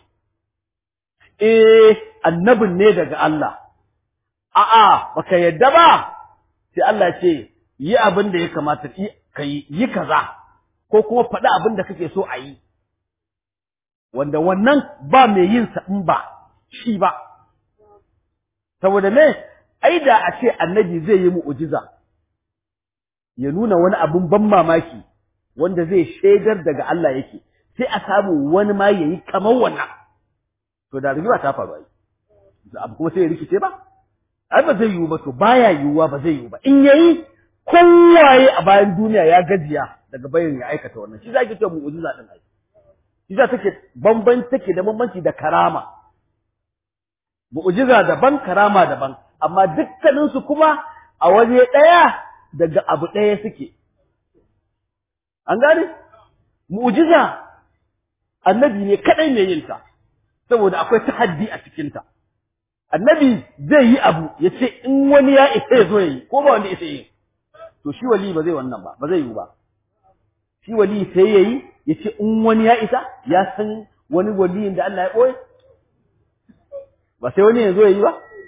eh annabin ne daga Allah a'a baka yadda ba sai Allah ce yi abin da ya kamata ka yi yi kaza ko kuma faɗi abin da kake so a yi wanda wannan ba mai yin sa in ba shi ba saboda me ai da a ce annabi zai yi mu'jiza ya nuna wani abin ban mamaki wanda zai shaidar daga Allah yake sai a samu wani ma yayi kamar wannan to da rigima ta faru ai abu kuma sai ya rikice ba ai ba zai yiwu ba to baya yiwuwa ba zai yiwu ba in yayi kowaye a bayan duniya ya gajiya daga bayan ya aikata wannan shi zaki ce mu'jiza din ai Ita take bambanci take da bambanci da karama. Mu'jiza daban karama daban, amma dukkaninsu kuma a waje ɗaya daga abu ɗaya suke. An gane? Mu'jiza annabi ne kaɗai mai yin ta, saboda akwai tahaddi a cikinta. Annabi zai yi abu ya ce in wani ya isa ya zo ya yi, ko ba wanda isa yi. To shi wali ba zai wannan ba, ba zai yi ba. Shi wali sai ya yi, ya ce in wani ya isa, ya san wani waliyin da Allah ya ɓoye. Ba sai wani ya zo ya yi ba?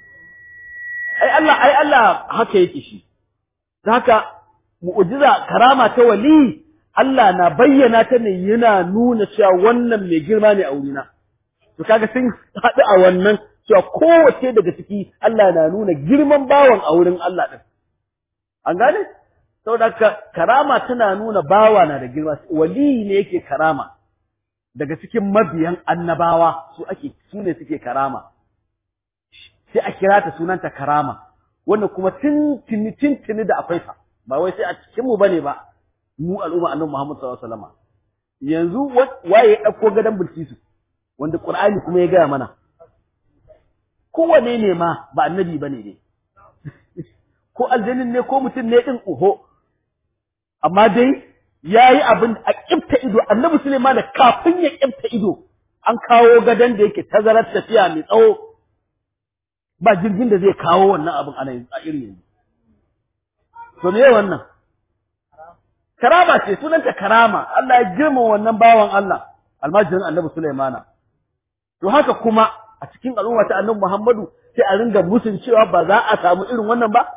Ai Allah, ai Allah haka yake shi. Ta haka mu'jiza karama ta wali Allah na bayyana ta ne yana nuna cewa wannan mai girma ne a wurina. To kaga sun haɗu a wannan cewa kowace daga ciki Allah na nuna girman bawan a wurin Allah ɗin. An gane? Saboda haka karama tana nuna bawa na da girma, wali ne yake karama. Daga cikin mabiyan annabawa su ake su ne suke karama. Sai a kira ta sunanta karama. Wannan kuma tun tuni tun tuni da akwai sa. Ba wai sai a cikin mu bane ba. mu al'umma annabi Muhammad sallallahu alaihi wasallam yanzu waye ya dauko gadan Bilkisu wanda Qur'ani kuma ya gaya mana kowane ne ma ba annabi bane ne ko aljannin ne ko mutum ne din uho amma dai yayi abin a kifta ido annabi Sulaiman kafin ya kifta ido an kawo gadan da yake tazarar tafiya mai tsawo ba jirgin da zai kawo wannan abin ana a irin yanzu to me wannan karama ce sunanta karama Allah ya girma wannan bawan Allah almajirin annabi Sulaimana to haka kuma a cikin al'umma ta annabi Muhammadu sai a ringa musun cewa ba za a samu irin wannan ba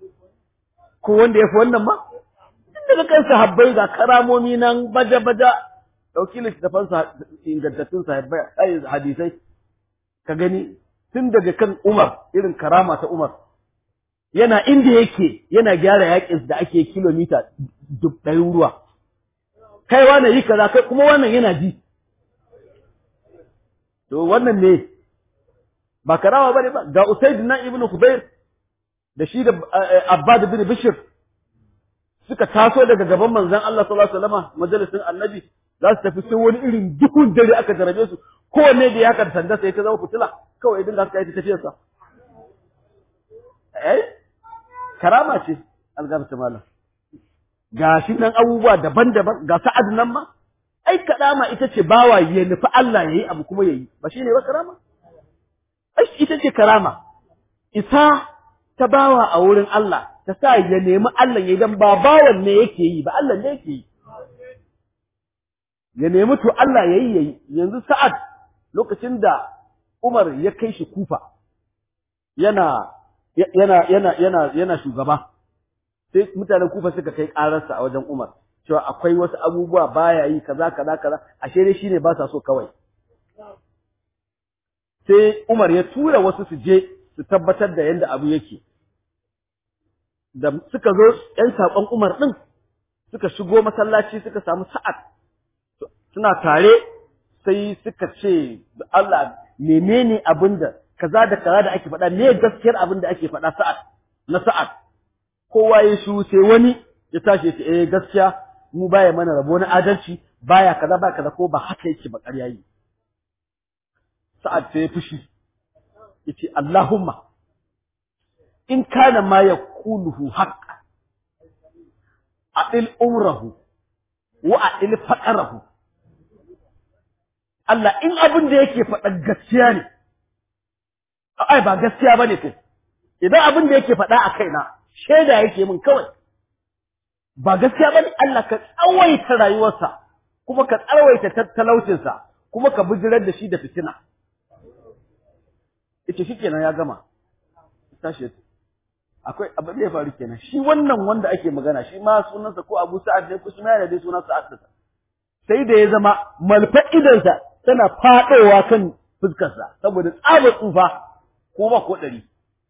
ko wanda ya fi wannan ba tun daga kan sahabbai ga karamomi nan baja baja dauki littafan ingantattun sahabbai hadisai ka gani tun daga kan Umar irin karama ta Umar yana inda yake yana gyara yakin da ake kilomita ɗari ruwa kai wannan yi kaza kai kuma wannan yana ji to wannan ne ba karawa bane ba ga Usaid na ibnu Khubayr da shi da Abbad bin Bishr suka taso daga gaban manzon Allah sallallahu alaihi wasallam majalisin Annabi za su tafi sai wani irin duhun dare aka jarabe su kowanne da ya kan sanda sai ta zama fitila kawai idan da aka yi tafiyarsa eh karama ce algamta malam ga shi nan abubuwa daban-daban ga sa'ad nan ma ai karama ita ce bawa ya nufi Allah yayi abu kuma yayi ba shine ba karama ai ita ce karama isa ta bawa a wurin Allah ta sa ya nemi Allah yayi dan ba bawan ne yake yi ba Allah ne yake yi ya nemi to Allah yayi yayi yanzu sa'ad lokacin da Umar ya kai shi Kufa yana yana yana yana yana shugaba sai mutanen kufa suka kai ƙararsa a wajen Umar cewa akwai wasu abubuwa baya yi kaza kaza kaza ashe dai shine ba sa so kawai sai Umar ya tura wasu su je su tabbatar da yanda abu yake da suka zo ƴan saƙon Umar din suka shigo masallaci suka samu sa'ad suna tare sai suka ce Allah menene abinda kaza da kaza da ake faɗa me gaskiyar abin da ake faɗa sa'ad na sa'ad kowa ya shu sai wani ya tashi ya ce eh gaskiya mu baya mana rabo na adalci baya kaza ba kaza ko ba haka yake ba ƙarya yi sa'ad sai ya fushi yace Allahumma in kana ma yaquluhu haqqa a'il umrahu wa a'il faqarahu Allah in abin da yake faɗa gaskiya ne ai ba gaskiya bane kai idan abin da yake faɗa a kaina shaida yake min kawai ba gaskiya bane Allah ka tsawaita rayuwarsa kuma ka tsawaita talaucinsa kuma ka bijirar da shi da fitina yace shikenan ya gama tashi akwai abin da ya faru kenan shi wannan wanda ake magana shi ma sunansa ko Abu Sa'ad ne ko shi ma yana da sunan Sa'ad sai da ya zama malfa idansa tana fadowa kan fuskarsa saboda tsabar tsufa ko ba ko ɗari.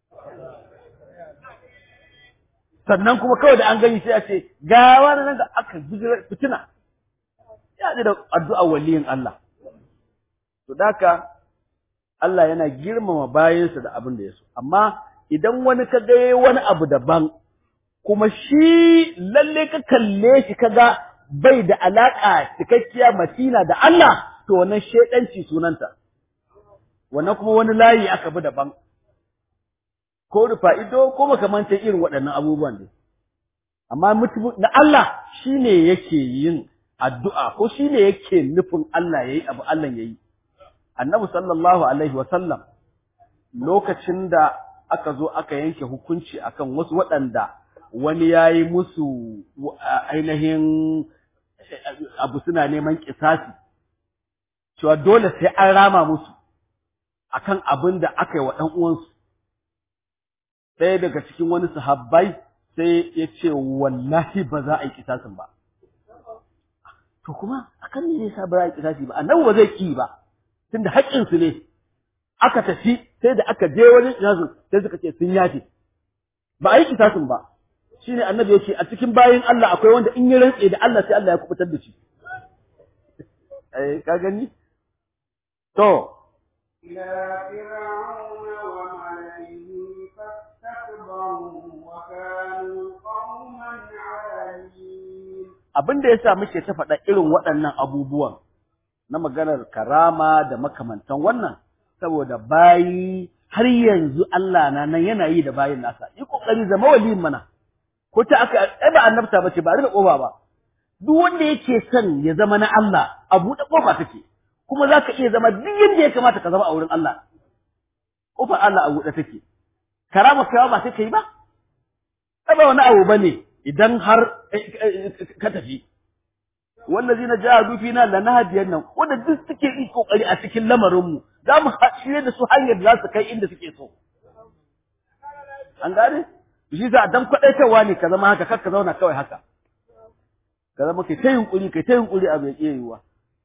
Sannan kuma kawai da an gani sai a ce, ga wani nan da aka bijirar fitina, ya da addu'a waliyin Allah. To daka Allah yana girmama bayansa da abin da ya so, amma idan wani ka ga wani abu daban, kuma shi lalle ka kalle shi ka ga bai da alaƙa cikakkiya matina da Allah, to wannan shedanci sunanta wannan kuma wani layi aka bi daban ko rufa ido ko makamantan irin waɗannan abubuwan ne amma mutum na Allah shine yake yin addu'a ko shine yake nufin Allah yayi abu Allah yayi annabi sallallahu alaihi wa sallam lokacin da aka zo aka yanke hukunci akan wasu waɗanda wani yayi musu ainihin abu suna neman kisasi cewa dole sai an rama musu akan abin da aka yi wa ɗan uwansu ɗaya daga cikin wani sahabbai sai ya ce wallahi ba za a yi kisasin ba to kuma akan me yasa ba za a yi kisasi ba annabi ba zai ki ba tunda haƙƙin su ne aka tafi sai da aka je wajen kisasin sai suka ce sun yafe ba a yi kisasin ba shine annabi yake a cikin bayin Allah akwai wanda in ya rantse da Allah sai Allah ya kubutar da shi eh ka gani to
إلى فرعون وملئه فاستكبروا وكانوا قوما عالين
abin da yasa muke ta faɗa irin waɗannan abubuwan na maganar karama da makamantan wannan saboda bayi har yanzu Allah na nan yana yi da bayin nasa yi kokari zama waliyin mana ko ta aka ai ba annabta bace ba rufe kofa ba duk wanda yake son ya zama na Allah a buɗe kofa take kuma zaka iya zama duk yanda ya kamata ka zama a wurin Allah kofar Allah a buɗe take karama kai ba sai kai ba ai ba wani abu bane idan har ka tafi wallazina jahadu fina lanahdiyanna wanda duk suke yi kokari a cikin lamarin mu za mu shirye da su hanyar da za su kai inda suke so an gane shi za dan kwadaitarwa ne ka zama haka kar ka zauna kawai haka ka zama kai ta yunkuri kai ta yunkuri abu ya iya yiwuwa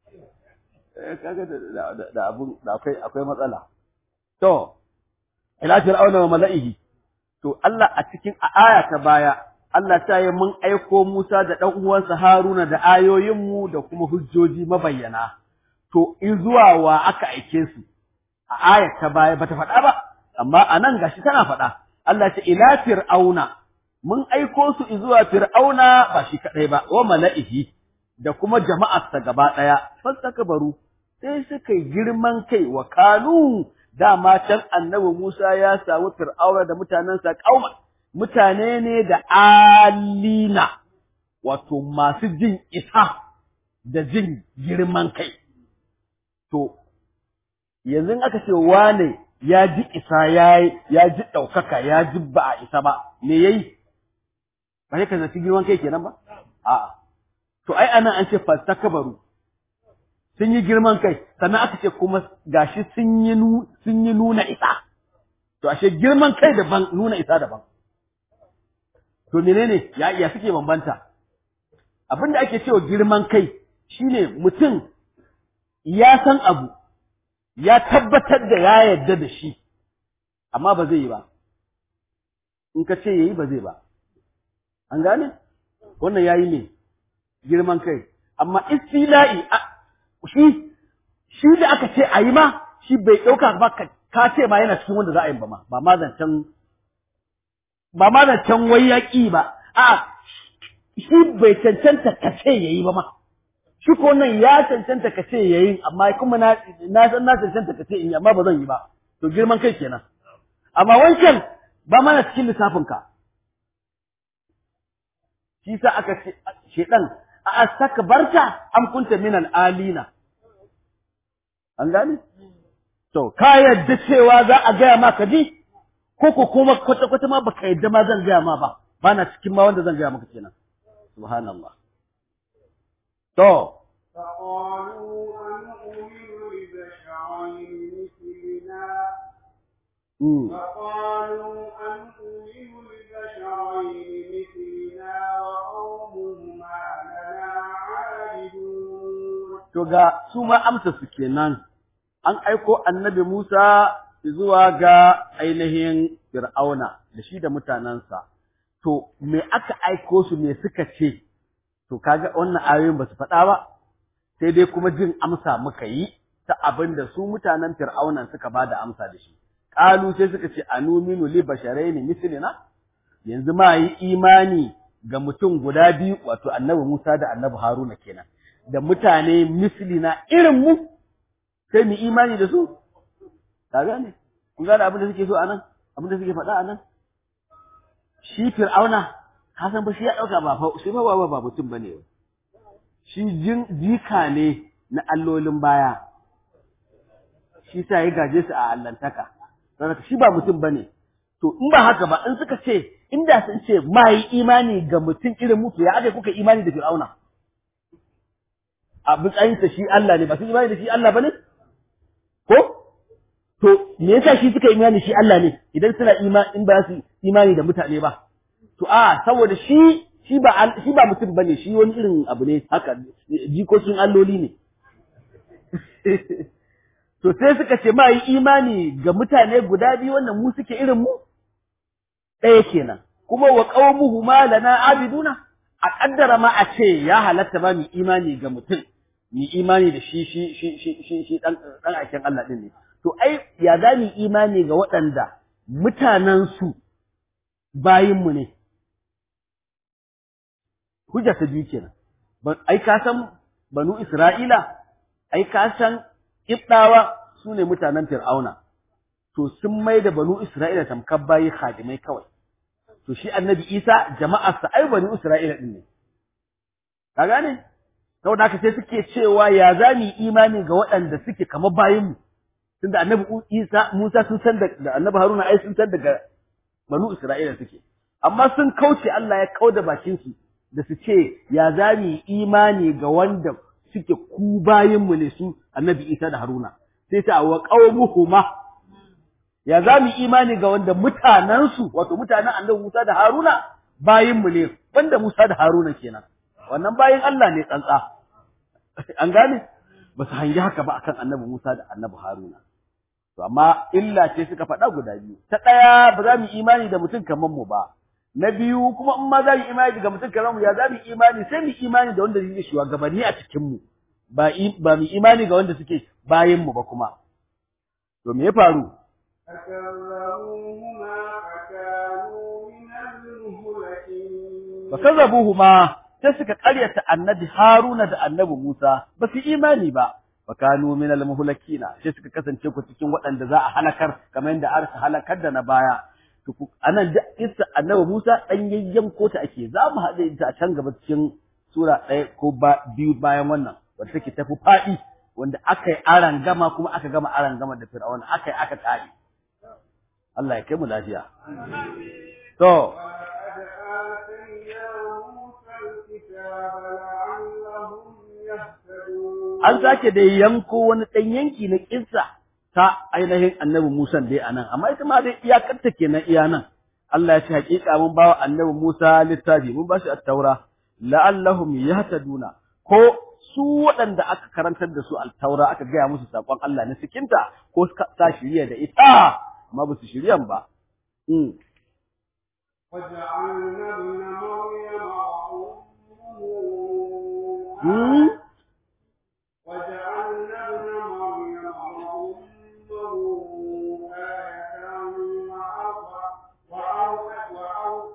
kaga da da abun da akwai akwai matsala to ila fir'auna wa mala'ihi to Allah a cikin aya ta baya Allah ta yi mun aiko Musa da ɗan uwansa Haruna da ayoyinmu da kuma hujjoji mabayyana to in zuwa wa aka aike su a aya ta baya bata faɗa ba amma anan gashi tana faɗa Allah ce ila fir'auna mun aiko su zuwa fir'auna ba shi kadai ba wa mala'ihi da kuma jama'arsa gaba daya fastakbaru sai suka yi girman kai wa kanu dama can annabi Musa ya samu fir'auna da mutanensa kauma mutane ne da alina wato masu jin isa da jin girman kai to yanzu aka ce wane ya ji isa ya ya ji ɗaukaka ya ji ba a isa ba me yayi ba sai ka zaci girman kai kenan ba a'a to ai anan an ce fastakbaru sun yi girman kai sannan aka ce kuma gashi sun yi sun yi nuna isa to ashe girman kai daban nuna isa daban to menene ya iya suke bambanta abinda ake cewa girman kai shine mutum ya san abu ya tabbatar da ya yarda da shi amma ba zai yi ba in ka ce yayi ba zai ba an gane wannan yayi ne girman kai amma istila'i shi shi da aka ce ayi ma shi bai dauka ba ka ce ma yana cikin wanda za a yi ba ma ba ma zancen ba ma zancen wai yaƙi ba a shi bai cancanta ka ce yayi ba ma shi ko nan ya cancanta ka ce yayin amma kuma na na san na cancanta ka ce in yi amma ba zan yi ba to girman kai kenan amma wancan ba mana cikin lissafin ka shi sa aka ce shedan a astakbarta am kunta min alina an gane to ka yadda cewa za a gaya ma ka ji ko ko kuma kwata kwata ma baka yadda ma zan gaya ma ba ba na cikin ma wanda zan gaya maka kenan subhanallah to
فقالوا أنؤمن لبشرين مثلنا
mm.
فقالوا أنؤمن لبشرين مثلنا وقومهما لنا عابدون
to ga su ma amsa su kenan an aiko annabi Musa zuwa ga ainihin Fir'auna da shi da mutanensa to me aka aiko su me suka ce to kaga wannan ayoyin ba su faɗa ba sai dai kuma jin amsa muka yi ta abin da su mutanen Fir'aunan suka ba da amsa da shi qalu sai suka ce anuminu li basharaini mislina yanzu ma yi imani ga mutum guda biyu wato annabi Musa da annabi Haruna kenan da mutane mislina irin mu sai mu imani da su ka gane kun gane abin da suke so anan abin da suke faɗa anan shi fir'auna ka san ba shi ya ɗauka ba fa shi ba ba ba mutum bane shi jin jika ne na allolin baya shi sa ya gaje su a allantaka saboda shi ba mutum bane to in ba haka ba in suka ce inda sun ce ma yi imani ga mutum irin mutu ya aka kuka imani da fir'auna a matsayinsa shi Allah ne ba su imani da shi Allah bane ko to me yasa shi suka imani shi Allah ne idan suna imani in ba su imani da mutane ba to a saboda shi shi ba shi ba mutum bane shi wani irin abu ne haka jikokin alloli ne to sai suka ce ma yi imani ga mutane guda biyu wannan mu suke irin mu ɗaya kenan kuma wa qaumuhu ma lana abiduna a kaddara ma a ce ya halatta ba mu imani ga mutum mu imani da shi shi shi shi shi, shi dan dan aikin Allah din ne to ai ya za mu imani ga waɗanda mutanen su bayin mu ne hujja ta biyu kenan ai ka san banu Isra'ila ai ka san Ibdawa su ne mutanen Fir'auna, to sun mai da banu Isra'ila tamkar bayi khadimai kawai. To shi annabi Isa jama'arsa ai banu Isra'ila ɗin ne. Ka gane? Saboda haka sai suke cewa ya za mu imani ga waɗanda suke kamar bayinmu. Tunda annabi Isa Musa sun san da annabi Haruna ai sun san daga banu Isra'ila suke. Amma sun kauce Allah ya kauda bakinsu da su ce ya za mu imani ga wanda suke ku bayinmu ne su annabi Isa da Haruna sai ta wa qaumuhuma ya za mu imani ga wanda mutanansu wato mutanen annabi Musa da Haruna bayinmu ne wanda Musa da Haruna kenan wannan bayin Allah ne tsantsa an gane ba su hangi haka ba akan annabi Musa da annabi Haruna to amma illa ce suka faɗa guda biyu ta ɗaya ba za mu imani da mutum kamar mu ba na biyu kuma in ma za mu imani ga mutum kamar mu ya za mu imani sai mu imani da wanda zai shugabanni a cikin mu ba ba mu imani ga wanda suke bayan mu ba kuma to me ya faru fakazzabuhuma sai suka karyata annabi Haruna da annabi Musa ba su imani ba fakanu min al-muhlakina sai suka kasance ku cikin waɗanda za a halakar kamar yadda aka halakar da na baya anan da isa annabi Musa dan yayyan kota ake za mu haɗe ta a can gaba cikin sura ɗaya ko biyu bayan wannan wanda take tafi faɗi wanda aka yi aran gama kuma aka gama aran gama da fir'auna aka yi aka tsari Allah ya kai mu lafiya to an sake da yanko wani ɗan yanki na kissa ta ainihin annabi Musa dai anan amma ita ma dai iyakarta kenan iya nan Allah ya ce hakika mun bawa annabi Musa littafi mun ba shi at-taura la'allahum yahtaduna ko su waɗanda aka karantar da su al-taura aka gaya musu sakon Allah na cikinta ko sa shiriya da ita amma ba su shiryan ba
وجعلنا ابن مريم
Hmm?
وجعلنا ابن مريم وأمه آية وأوحى- وأوحى- وأوحى-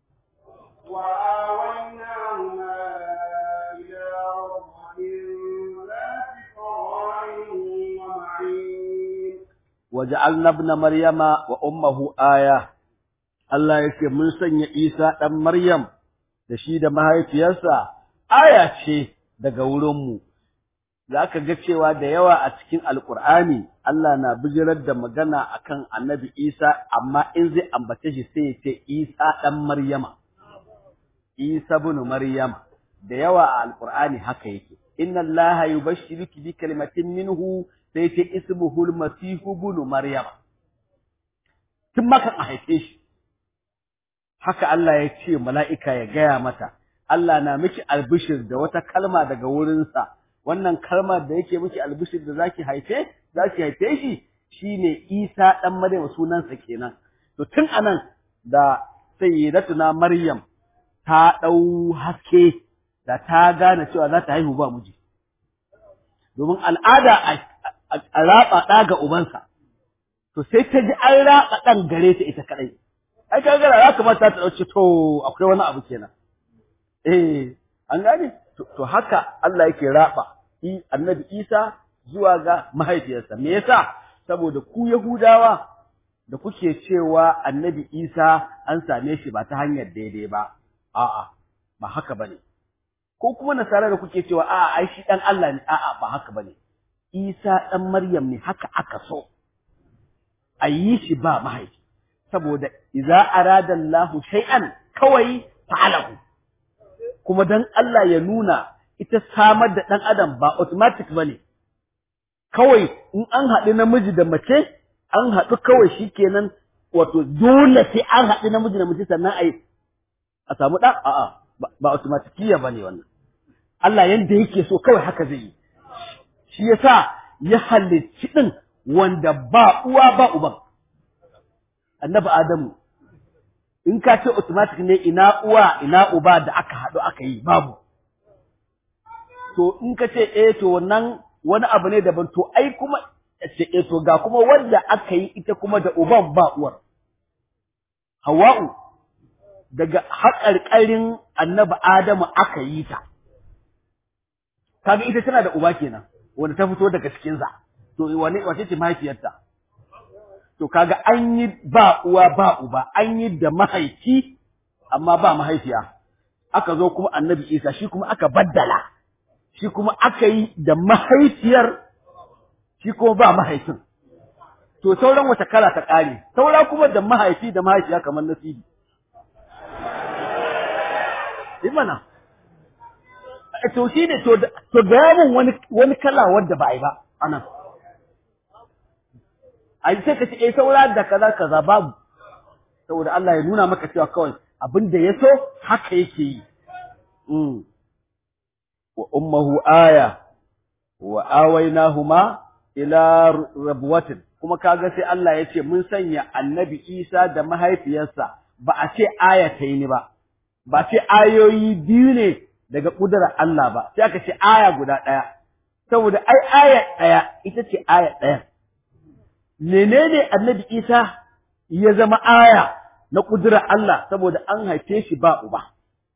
وآويناهما إلى ربوة ذات قرار ومعين
waja'alna ibn maryama wa ummuhu aya Allah yake mun sanya Isa dan Maryam da shi da mahaifiyarsa aya ce daga wurin mu zaka ga cewa da yawa a cikin alqur'ani Allah na bijirar da magana akan annabi Isa amma in zai ambace shi sai ya ce Isa dan Maryama Isa ibn Maryam da yawa a alqur'ani haka yake inna allaha yubashshiruki bi kalimatin minhu sai ce ismuhul masihu ibn maryam tun maka a haife shi haka Allah ya ce mala'ika ya gaya mata Allah na miki albishir da wata kalma daga wurinsa wannan kalma da yake miki albishir da zaki haife zaki haife shi shine Isa dan Maryam sunansa kenan to tun anan da sayyidatuna Maryam ta dau haske da ta gane cewa za ta haihu ba miji domin al'ada a raba ɗa ga ubansa to sai ta ji an raba ɗan gare ta ita kaɗai ai ka gara ya kamata ta ɗauki to akwai wani abu kenan eh an gane to haka Allah yake raba annabi Isa zuwa ga mahaifiyarsa me yasa saboda ku Yahudawa da kuke cewa annabi Isa an same shi ba ta hanyar daidai ba a'a ba haka bane ko kuma nasara da kuke cewa a'a ai shi dan Allah ne a'a ba haka bane Isa dan Maryam ne haka aka so a yi shi ba mahaifi saboda idza arada Allahu shay'an kawai fa'alahu kuma dan Allah ya nuna ita samar da dan adam ba automatic bane kawai in an haɗu namiji da mace an haɗu kawai shikenan wato dole sai an haɗu namiji da mace sannan ai a samu ɗa a'a ba automatikiya bane wannan Allah yanda yake so kawai haka zai yi shi yasa ya halicci din wanda ba uwa ba uban annabi Adamu in ka ce automatic ne ina uwa ina uba da aka haɗu aka yi babu to in ka ce eh to wannan wani abu ne daban to ai kuma ce eh to ga kuma wanda aka yi ita kuma da uban ba uwar Hawwa'u daga haƙarƙarin annabi Adamu aka yi ta kaga ita tana da uba kenan wanda ta fito daga cikin sa to wane wace ce mahaifiyarta to kaga an yi ba uwa ba uba an yi da mahaifi amma ba mahaifiya aka zo kuma annabi Isa shi kuma aka baddala shi kuma aka yi da mahaifiyar shi kuma ba mahaifin to sauran wata kala ta kare saura kuma da mahaifi da mahaifiya kamar nasibi imana to shi ne to to ga mun wani wani kala wanda ba ai ba anan ai sai ka ce eh saura da kaza kaza babu saboda Allah ya nuna maka cewa kawai abin da ya so haka yake yi mm. wa ummuhu aya wa awaynahuma ila rabwatin kuma kaga sai Allah ya ce mun sanya annabi Isa da mahaifiyarsa ba a ce aya ta yi ni ba ba ce ayoyi biyu ne daga kudurar Allah ba sai aka ce aya guda ɗaya saboda ai aya ɗaya ita ce aya ɗaya menene annabi Isa ya zama aya na kudurar Allah saboda an haife shi ba uba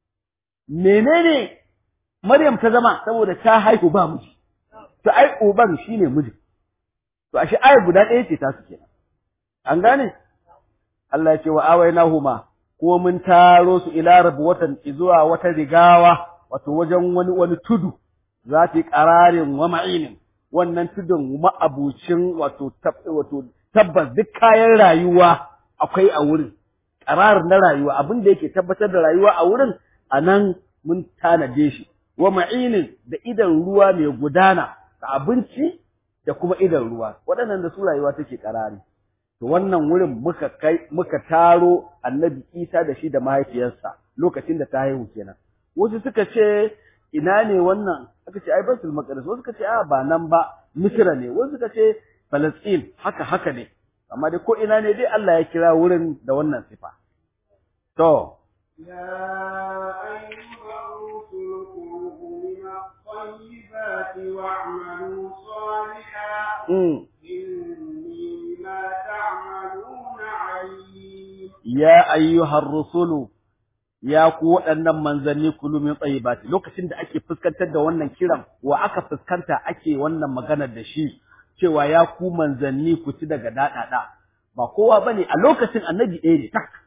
menene Maryam ta zama saboda ta haihu ba miji to ai uban shine miji to ashe aya guda ɗaya ce ta su kenan an gane Allah ya ce wa awainahuma ko mun taro su ila rabwatan zuwa wata rigawa wato wajen wani wani tudu za ta yi ƙararin wa ma'inin wannan tudun ma'abucin wato wato tabbas duk kayan rayuwa akwai a wurin ƙarar na rayuwa abin da yake tabbatar da rayuwa a wurin a nan mun tanade shi wa ma'inin da idan ruwa mai gudana da abinci da kuma idan ruwa waɗannan da su rayuwa take ƙarari to wannan wurin muka kai muka taro annabi Isa da shi da mahaifiyarsa lokacin da ta haihu kenan wasu suka ce ina ne wannan aka ce ai Baitul Maqdis wasu suka ce a ba nan ba Misra ne wasu suka ce Palestine haka haka ne amma dai ko ina ne dai Allah ya kira wurin da wannan sifa to
يا أيها الرسل كلوا من الطيبات واعملوا صالحا
mm.
إني بما تعملون عليم
ya ayyuhar rusulu ya ku waɗannan manzanni kulu min tayyibati lokacin da ake fuskantar da wannan kiran wa aka fuskanta ake wannan maganar da shi cewa ya ku manzanni ku ci daga daɗaɗa ba kowa bane a lokacin annabi ɗaya ne tak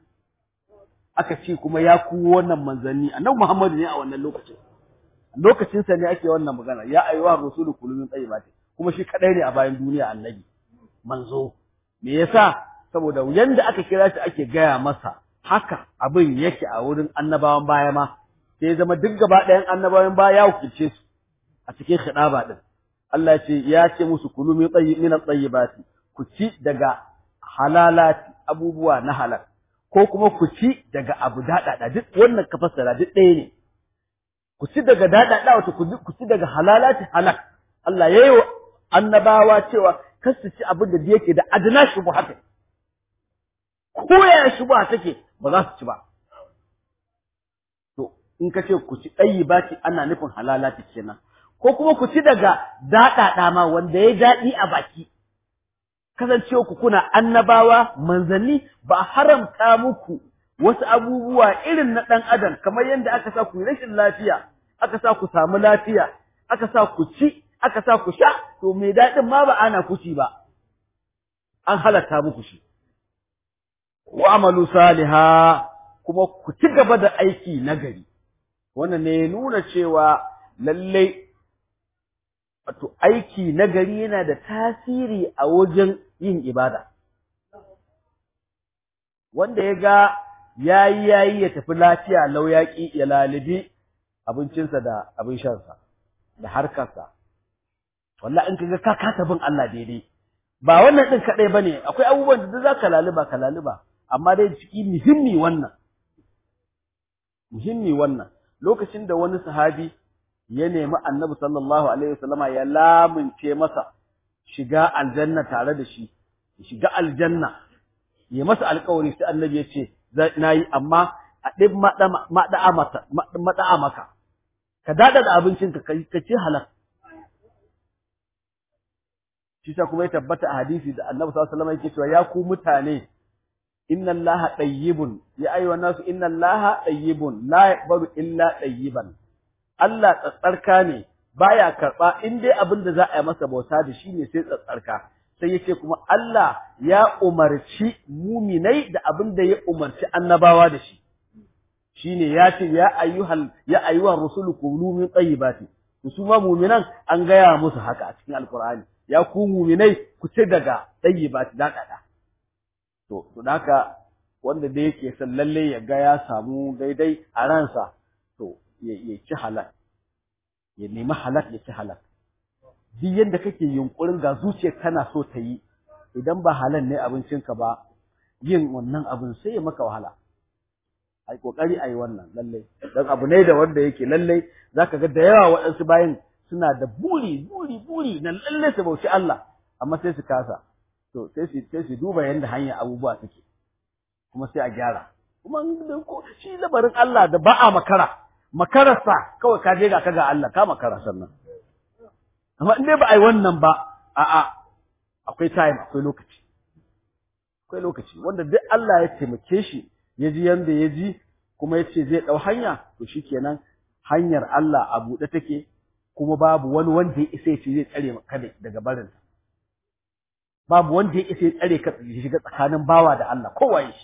aka ce kuma ya ku wannan manzanni annabi Muhammadu ne a wannan lokacin lokacin sa ne ake wannan magana ya ayyuhar rusulu kulu min tayyibati kuma shi kadai ne a bayan duniya annabi manzo me yasa saboda yanda aka kira shi ake gaya masa haka abin yake a wurin annabawan baya ma sai zama duk gaba ɗayan annabawan baya ya wakilce su a cikin khidaba din Allah ce ya ce musu kulu min tayyib min tayyibati ku ci daga halalati abubuwa na halal ko kuma ku ci daga abu daɗaɗa duk wannan ka fassara duk ɗaya ne ku ci daga daɗaɗa wato ku ci daga halalati halal Allah ya yi wa annabawa cewa kar su ci abin da yake da adna shubuhatin ko ya shubuha take ba za su ci ba to in ka ce ku ci ɗayi ba ci ana nufin halalati kenan ko kuma ku ci daga daɗaɗa ma wanda ya daɗi a baki kasancewa ku kuna annabawa manzanni ba a haramta muku wasu abubuwa irin na ɗan adam kamar yadda aka sa ku yi rashin lafiya aka sa ku samu lafiya aka sa ku ci aka sa ku sha to mai daɗin ma ba ana kuci ba an halatta muku shi wa amalu saliha kuma ku ci gaba da aiki nagari wannan ne nuna cewa lallai wato aiki nagari yana da tasiri a wajen yin ibada wanda ya ga yayi yayi ya tafi lafiya lau yaƙi ya lalibi abincinsa da abin shansa da harkarsa wallahi in kaga ka kasa bin Allah daidai ba wannan din kadai bane akwai abubuwan da za ka laluba ka laluba amma dai ciki muhimmi wannan muhimmi wannan lokacin da wani sahabi ya nemi Annabi sallallahu alaihi wasallama ya lamunce masa shiga aljanna tare da shi shiga aljanna ya masa alƙawari sai Annabi ya ce nayi amma a ɗin maɗa'a maka ka daɗa da abincinka ka ce halal shi sa kuma ya tabbata a hadisi da Annabi sallallahu alaihi wasallam yake cewa ya ku mutane inna Allaha tayyibun ya ayyuhan nasu inna Allaha tayyibun la yaqbalu illa tayyiban Allah tsatsarka ne baya karba in dai abin da za a yi masa bauta da shi ne sai tsatsarka sai yace kuma Allah ya umarci muminai da abin da ya umarci annabawa da shi shine ya ce ya ayyuhal ya ayyuhar rusulu kulu min tayyibati su ma muminan an gaya musu haka a cikin alqur'ani ya ku muminai ku ci daga tayyibati da kada to to haka wanda da yake son lalle ya ga ya samu daidai a ransa to ya ci halal ya nemi halal ya ci halal duk yadda kake yunkurin ga zuciyar kana so ta yi idan ba halal ne abincinka ba yin wannan abin sai ya maka wahala ai kokari ai wannan lalle dan abu ne da wanda yake lalle zaka ga da yawa waɗansu bayan suna da buri buri buri na lalle su bauci Allah amma sai su kasa to sai su sai su duba yanda hanya abubuwa take kuma sai a gyara kuma shi labarin Allah da ba a makara makararsa kawai ka je ga ka ga Allah ka makara sannan amma in dai ba a yi wannan ba a'a akwai time akwai lokaci akwai lokaci wanda duk Allah ya taimake shi ya ji yanda ya ji kuma ya ce zai ɗau hanya to shikenan hanyar Allah a buɗe take kuma babu wani wanda ya isa ya ce zai tsare ka daga barin babu wanda ya isa ya tsare ka ya shiga tsakanin bawa da Allah kowa ya shi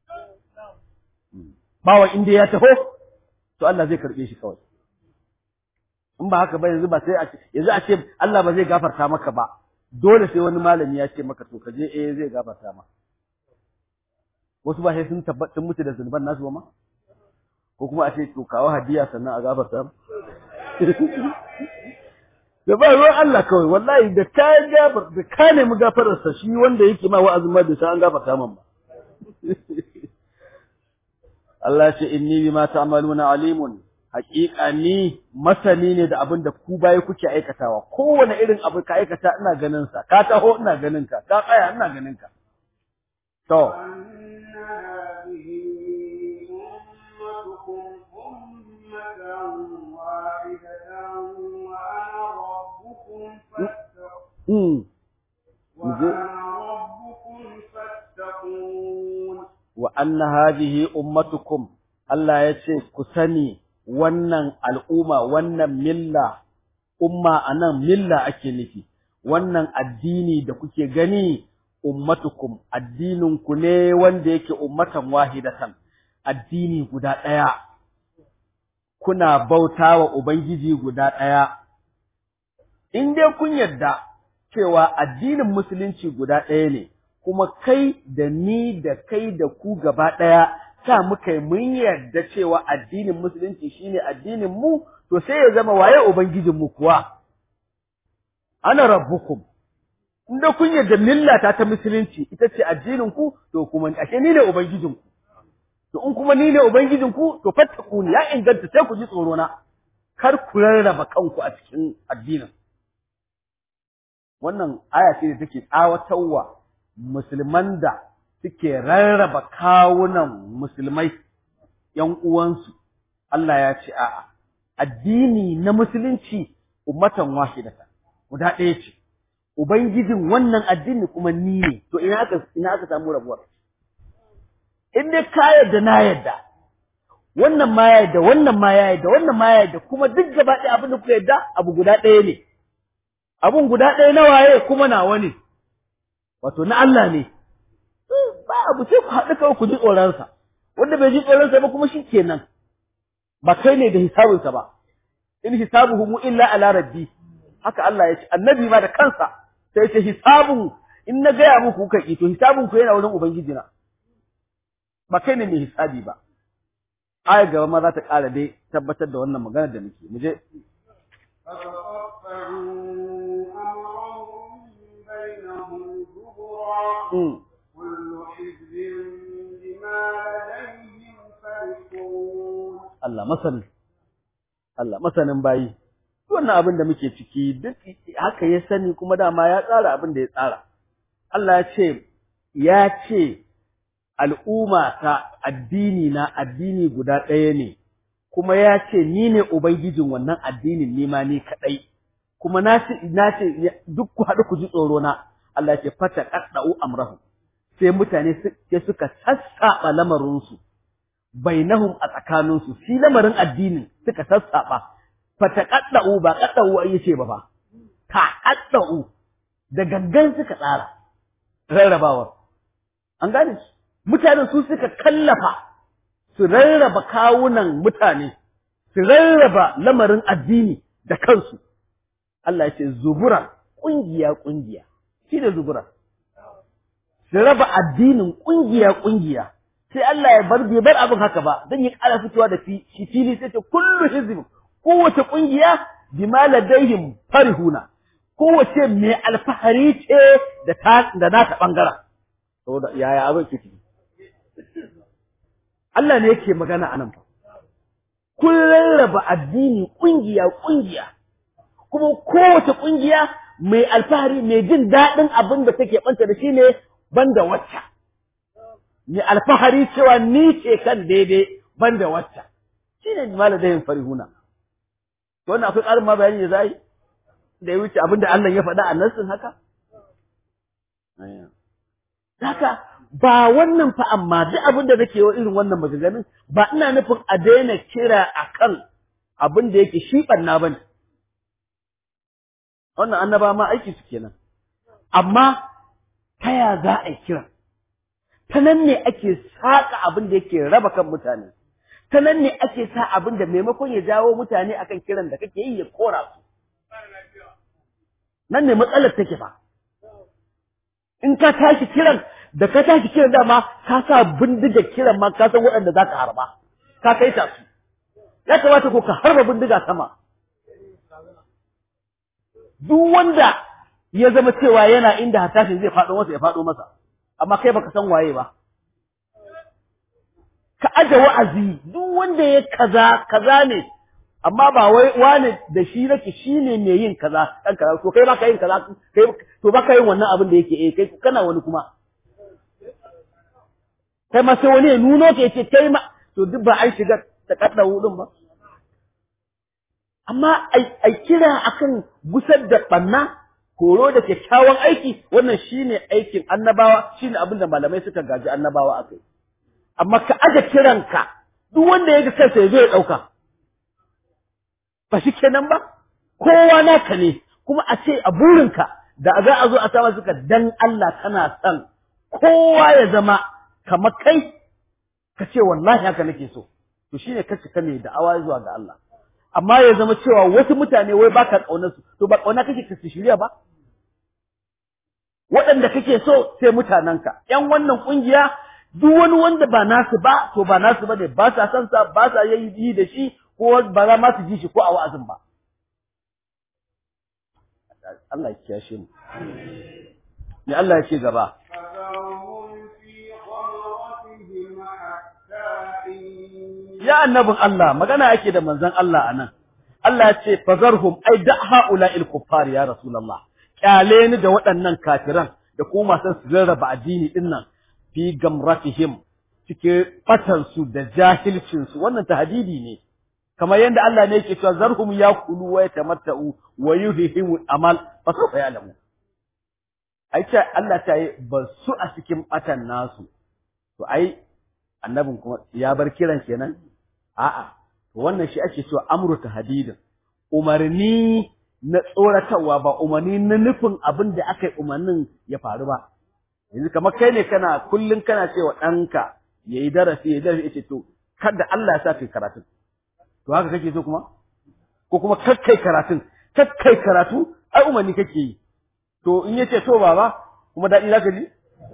bawa inda ya taho to Allah zai karɓe shi kawai in ba haka ba yanzu ba sai a ce yanzu a ce Allah ba zai gafarta maka ba dole sai wani malami ya ce maka to ka je eh zai gafarta maka wasu ba sai sun tabbatar mutu da zunuban nasu ba ma ko kuma a ce to kawo hadiya sannan a gafarta da ba ruwan Allah kawai wallahi da ka gafar da ka nemi gafararsa shi wanda yake ma wa'azin ma bai san an gafarta man ba Allah ce inni bima ta'maluna alimun haƙiƙa ni masani ne da abin da ku baya kuke aikatawa kowane irin abu ka aikata ina ganin sa ka taho ina ganin ka ka tsaya ina ganin ka to wa anna hadhihi ummatukum Allah ya ce ku sani wannan al'umma wannan milla umma anan milla ake nufi wannan addini da kuke gani ummatukum addinin ku ne wanda yake ummatan wahidatan addini guda ɗaya kuna bautawa ubangiji guda ɗaya in dai kun yarda cewa addinin musulunci guda ɗaya ne kuma kai da ni da kai da ku gaba ɗaya sa muka yi mun yarda cewa addinin musulunci shine addinin mu to sai ya zama waye ubangijin mu kuwa ana rabbukum inda kun yarda millata ta musulunci ita ce addinin ku to kuma ashe ni ne ubangijin ku to in kuma ni ne ubangijin ku to fattakuni ya inganta sai ku ji tsoro na kar ku rarraba kanku a cikin addinin wannan aya ce da take tsawatarwa musulman da suke rarraba kawunan musulmai ‘yan uwansu, Allah ya ce, A'a, addini na musulunci ummatan wahidata, guda ɗaya ce, Ubangijin wannan addini kuma ni ne, to ina aka, ina aka samu rabuwar. In dai ka yadda na yadda, wannan ma ya yadda wannan ma ya yadda wannan ma ya yadda kuma duk gaba ɗaya abin da kuka yadda abu guda ɗaya ne abun guda ɗaya na waye kuma nawa ne wato na Allah ne ba abu sai ku haɗu kawai ku ji tsoronsa wanda bai ji tsoronsa ba kuma shi kenan ba kai ne da hisabinsa ba in hisabuhum illa ala rabbi haka Allah ya ce annabi ma da kansa sai ce hisabun in na gaya muku kuka ki to hisabun ku yana wurin ubangiji na ba kai ne mai hisabi ba aya gaba ma za ta ƙara dai tabbatar da wannan magana da nake mu je Allah masanin Allah masanin bayi wannan abin da muke ciki duk haka ya sani kuma dama ya tsara abin da ya tsara Allah ya ce ya ce al'umma ta addini na addini guda ɗaya ne kuma ya ce ni ne ubangijin wannan addinin ni ma ni kaɗai kuma na ce na ce duk ku haɗu ku ji tsoro na Allah ya ce fata qadda'u amrahu sai mutane sai suka sassaɓa lamarinsu bainahum a tsakaninsu shi lamarin addinin suka sassaɓa fata qadda'u ba qadda'u ai yace ba fa ta qadda'u da gangan suka tsara rarrabawar an gane shi mutanen su suka kallafa su rarraba kawunan mutane su rarraba lamarin addini da kansu Allah ya ce zubura kungiya kungiya shi da zubura su raba addinin kungiya kungiya sai Allah ya bar bai bar abin haka ba dan ya ƙara fitowa da shi fili sai ce kullu hizb kowace kungiya bima ladaihim farihuna kowace mai alfahari ce da ta da nata bangaren saboda yaya abin kike Allah ne yake magana anan fa kun rarraba addini kungiya kungiya kuma kowace kungiya mai alfahari mai jin daɗin abin da take banta da shi ne banda wacce mai alfahari cewa ni ce kan daidai banda wacce shine maladayin farihuna to wannan akwai ƙarin ma bayani da zai da ya wuce abin da Allah ya faɗa a nassin haka haka ba wannan fa amma duk abin da nake wa irin wannan maganganun ba ina nufin a daina kira akan abin da yake shi banna bane wannan annaba ma aiki su kenan amma ta ya za a yi kira ta nan ne ake saka abin da yake raba kan mutane ta nan ne ake sa abin da maimakon ya jawo mutane akan kiran da kake yi ya kora su nan ne matsalar take fa in ka tashi kiran da ka tashi kiran dama ka sa bindiga kiran ma ka san waɗanda za ka harba ka kai ta su ya kamata ko ka harba bindiga sama duk wanda ya zama cewa yana inda hatashin zai faɗo masa ya faɗo masa amma kai baka san waye ba ka aje wa'azi duk wanda ya kaza kaza ne amma ba wai wane da shi nake shine mai yin kaza dan kaza to kai baka yin kaza kai to baka yin wannan abin da yake eh kai kana wani kuma kai ma sai wani ya nuno ka yace kai ma to duk ba an shiga ta kadda hudun ba amma ai kira akan gusar da banna horo da kyakkyawan aiki wannan shine aikin annabawa shine abin da malamai suka gaji annabawa akai amma ka aje kiranka duk wanda ya ga kansa ya zo ya dauka ba shi kenan ba kowa naka ne kuma a ce a burinka da za a zo a sama suka dan Allah kana son kowa ya zama kamar kai ka ce wallahi haka nake so to shine ka cika ne da awa zuwa ga Allah amma ya zama cewa wasu mutane wai baka kaunar su to ba kauna kake ka shirya ba waɗanda kake so sai mutanenka ƴan wannan kungiya duk wani wanda ba nasu ba to ba nasu bane ba sa san sa ba sa yi da shi ko ba za ma su ji shi ko a wa'azin ba Allah ya kiyashe mu ne Allah ya ce gaba ya annabin Allah magana yake da manzon Allah anan Allah ya ce fazarhum ai da haula'il kuffar ya rasulullah kyale ni da waɗannan kafiran da kuma masu su rarraba addini din nan fi gamratihim cike batan su da jahilcin su wannan tahdidi ne kamar yadda Allah ne yake cewa zarhum yakulu wa yatamatta'u wa yuhihim amal fa sawfa ya'lamu ai ce Allah ta yi ba su a cikin batan nasu to ai annabin kuma ya bar kiran kenan a'a wannan shi ake cewa amru tahdidin umarni na tsoratarwa ba umarni na nufin abin da aka yi umarnin ya faru ba yanzu kamar kai ne kana kullun kana cewa ɗanka ya yi darasi ya darasi yace to kada Allah ya sa kai karatu to haka kake so kuma ko kuma kakkai karatun kakkai karatu ai umarni kake yi to in yace to baba kuma daɗi zaka ji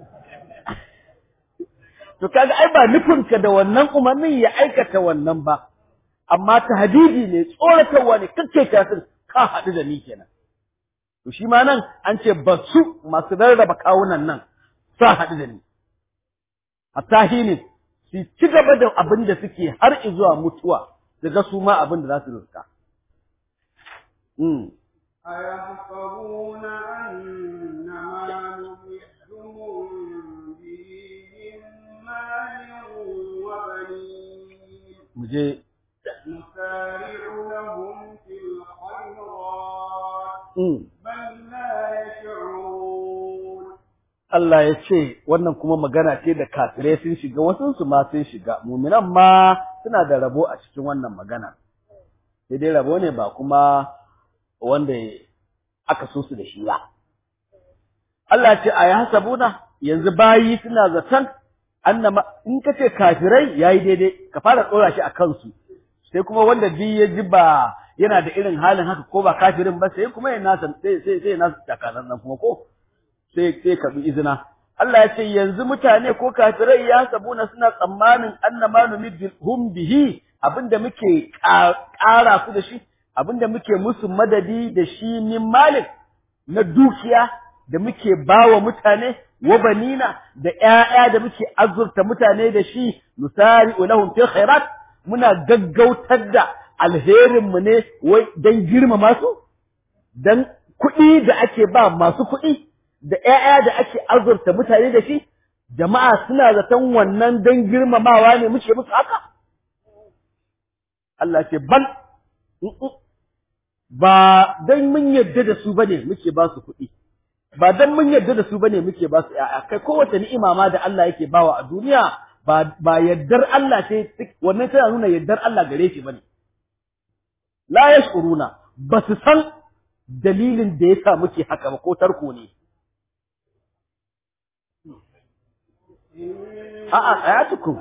to kaga ai ba nufinka da wannan umarnin ya aikata wannan ba amma tahdidi ne tsoratarwa ne kakkai karatun ka haɗu da ni kenan to shi ma nan an ce ba su masu rarraba kawunan nan sa haɗu da ni hatta hinin su ci gaba da abin da suke har zuwa mutuwa daga su ma abin da za su riska
أيحسبون أن ما نمدهم به من مال وبنين
muje
نسارع لهم في الخيرات
mm.
بل لا يشعرون
Allah ya ce wannan kuma magana ce da kafirai sun shiga wasu su ma sun shiga muminan ma suna da rabo a cikin wannan magana sai dai rabo ne ba kuma wanda aka so su da shi ba Allah ce a hasabuna yanzu bayi suna zaton annama in ka ce kafirai yayi daidai ka fara tsora shi a kansu sai kuma wanda bi ya ji ba yana da irin halin haka ko ba kafirin ba sai kuma ya nasa sai sai sai nasa takalan nan kuma ko sai sai ka bi izina Allah ya ce yanzu mutane ko kafirai ya sabuna suna tsammanin annama numidhum bihi abinda muke ƙara su da shi abinda muke musu madadi da shi min malik na dukiya da muke bawa mutane wa banina da ƴaƴa da muke azurta mutane da shi nusari'u lahum fil khairat muna gaggautar da alherin mu ne wai dan girmama su dan kuɗi da ake ba masu kuɗi da ƴaƴa da ake azurta mutane da shi jama'a suna zaton wannan dan girmamawa ne muke musu haka Allah ce bal ba dan mun yarda da su bane muke ba su kuɗi ba dan mun yarda da su bane muke ba su ƴaƴa kai kowace ni'ima ma da Allah yake bawa a duniya ba ba yaddar Allah ce wannan tana nuna yaddar Allah gare shi bane la yashkuruna ba su san dalilin da yasa muke haka ba ko tarko ne a'a ayatukum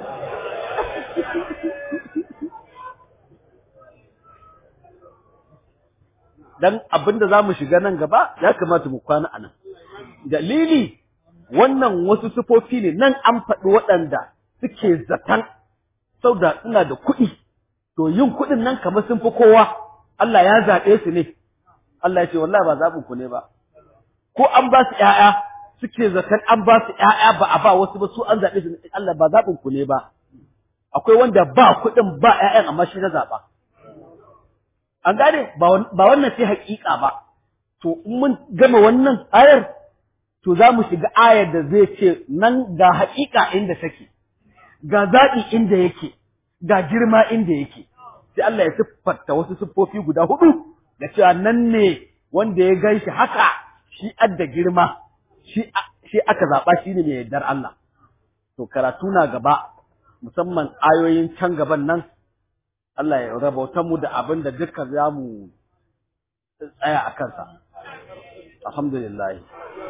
dan abinda zamu shiga nan gaba ya kamata mu kwana anan dalili wannan wasu sufofi ne nan an faɗi waɗanda suke zatan sauda suna da kuɗi to yin kuɗin nan kamar sun fi kowa Allah ya zaɓe su ne Allah ya ce wallahi ba zaɓin ku ne ba ko an ba su ƴaƴa suke zaton an ba su ƴaƴa ba a ba wasu ba su an zaɓe su ne Allah ba zaɓin ku ne ba akwai wanda ba kuɗin ba ƴaƴan amma shi na zaɓa an gane ba wannan sai haƙiƙa ba to in mun gama wannan ayar to za mu shiga ayar da zai ce nan ga haƙiƙa inda take ga zaɓi inda yake ga girma inda yake sai Allah ya siffarta wasu siffofi guda hudu da cewa nan ne wanda ya gan shi haka shi adda girma shi shi aka zaɓa shi ne mai yardar Allah to karatu na gaba musamman ayoyin can gaban nan Allah ya rabauta mu da abin da duka za mu tsaya a kansa alhamdulillah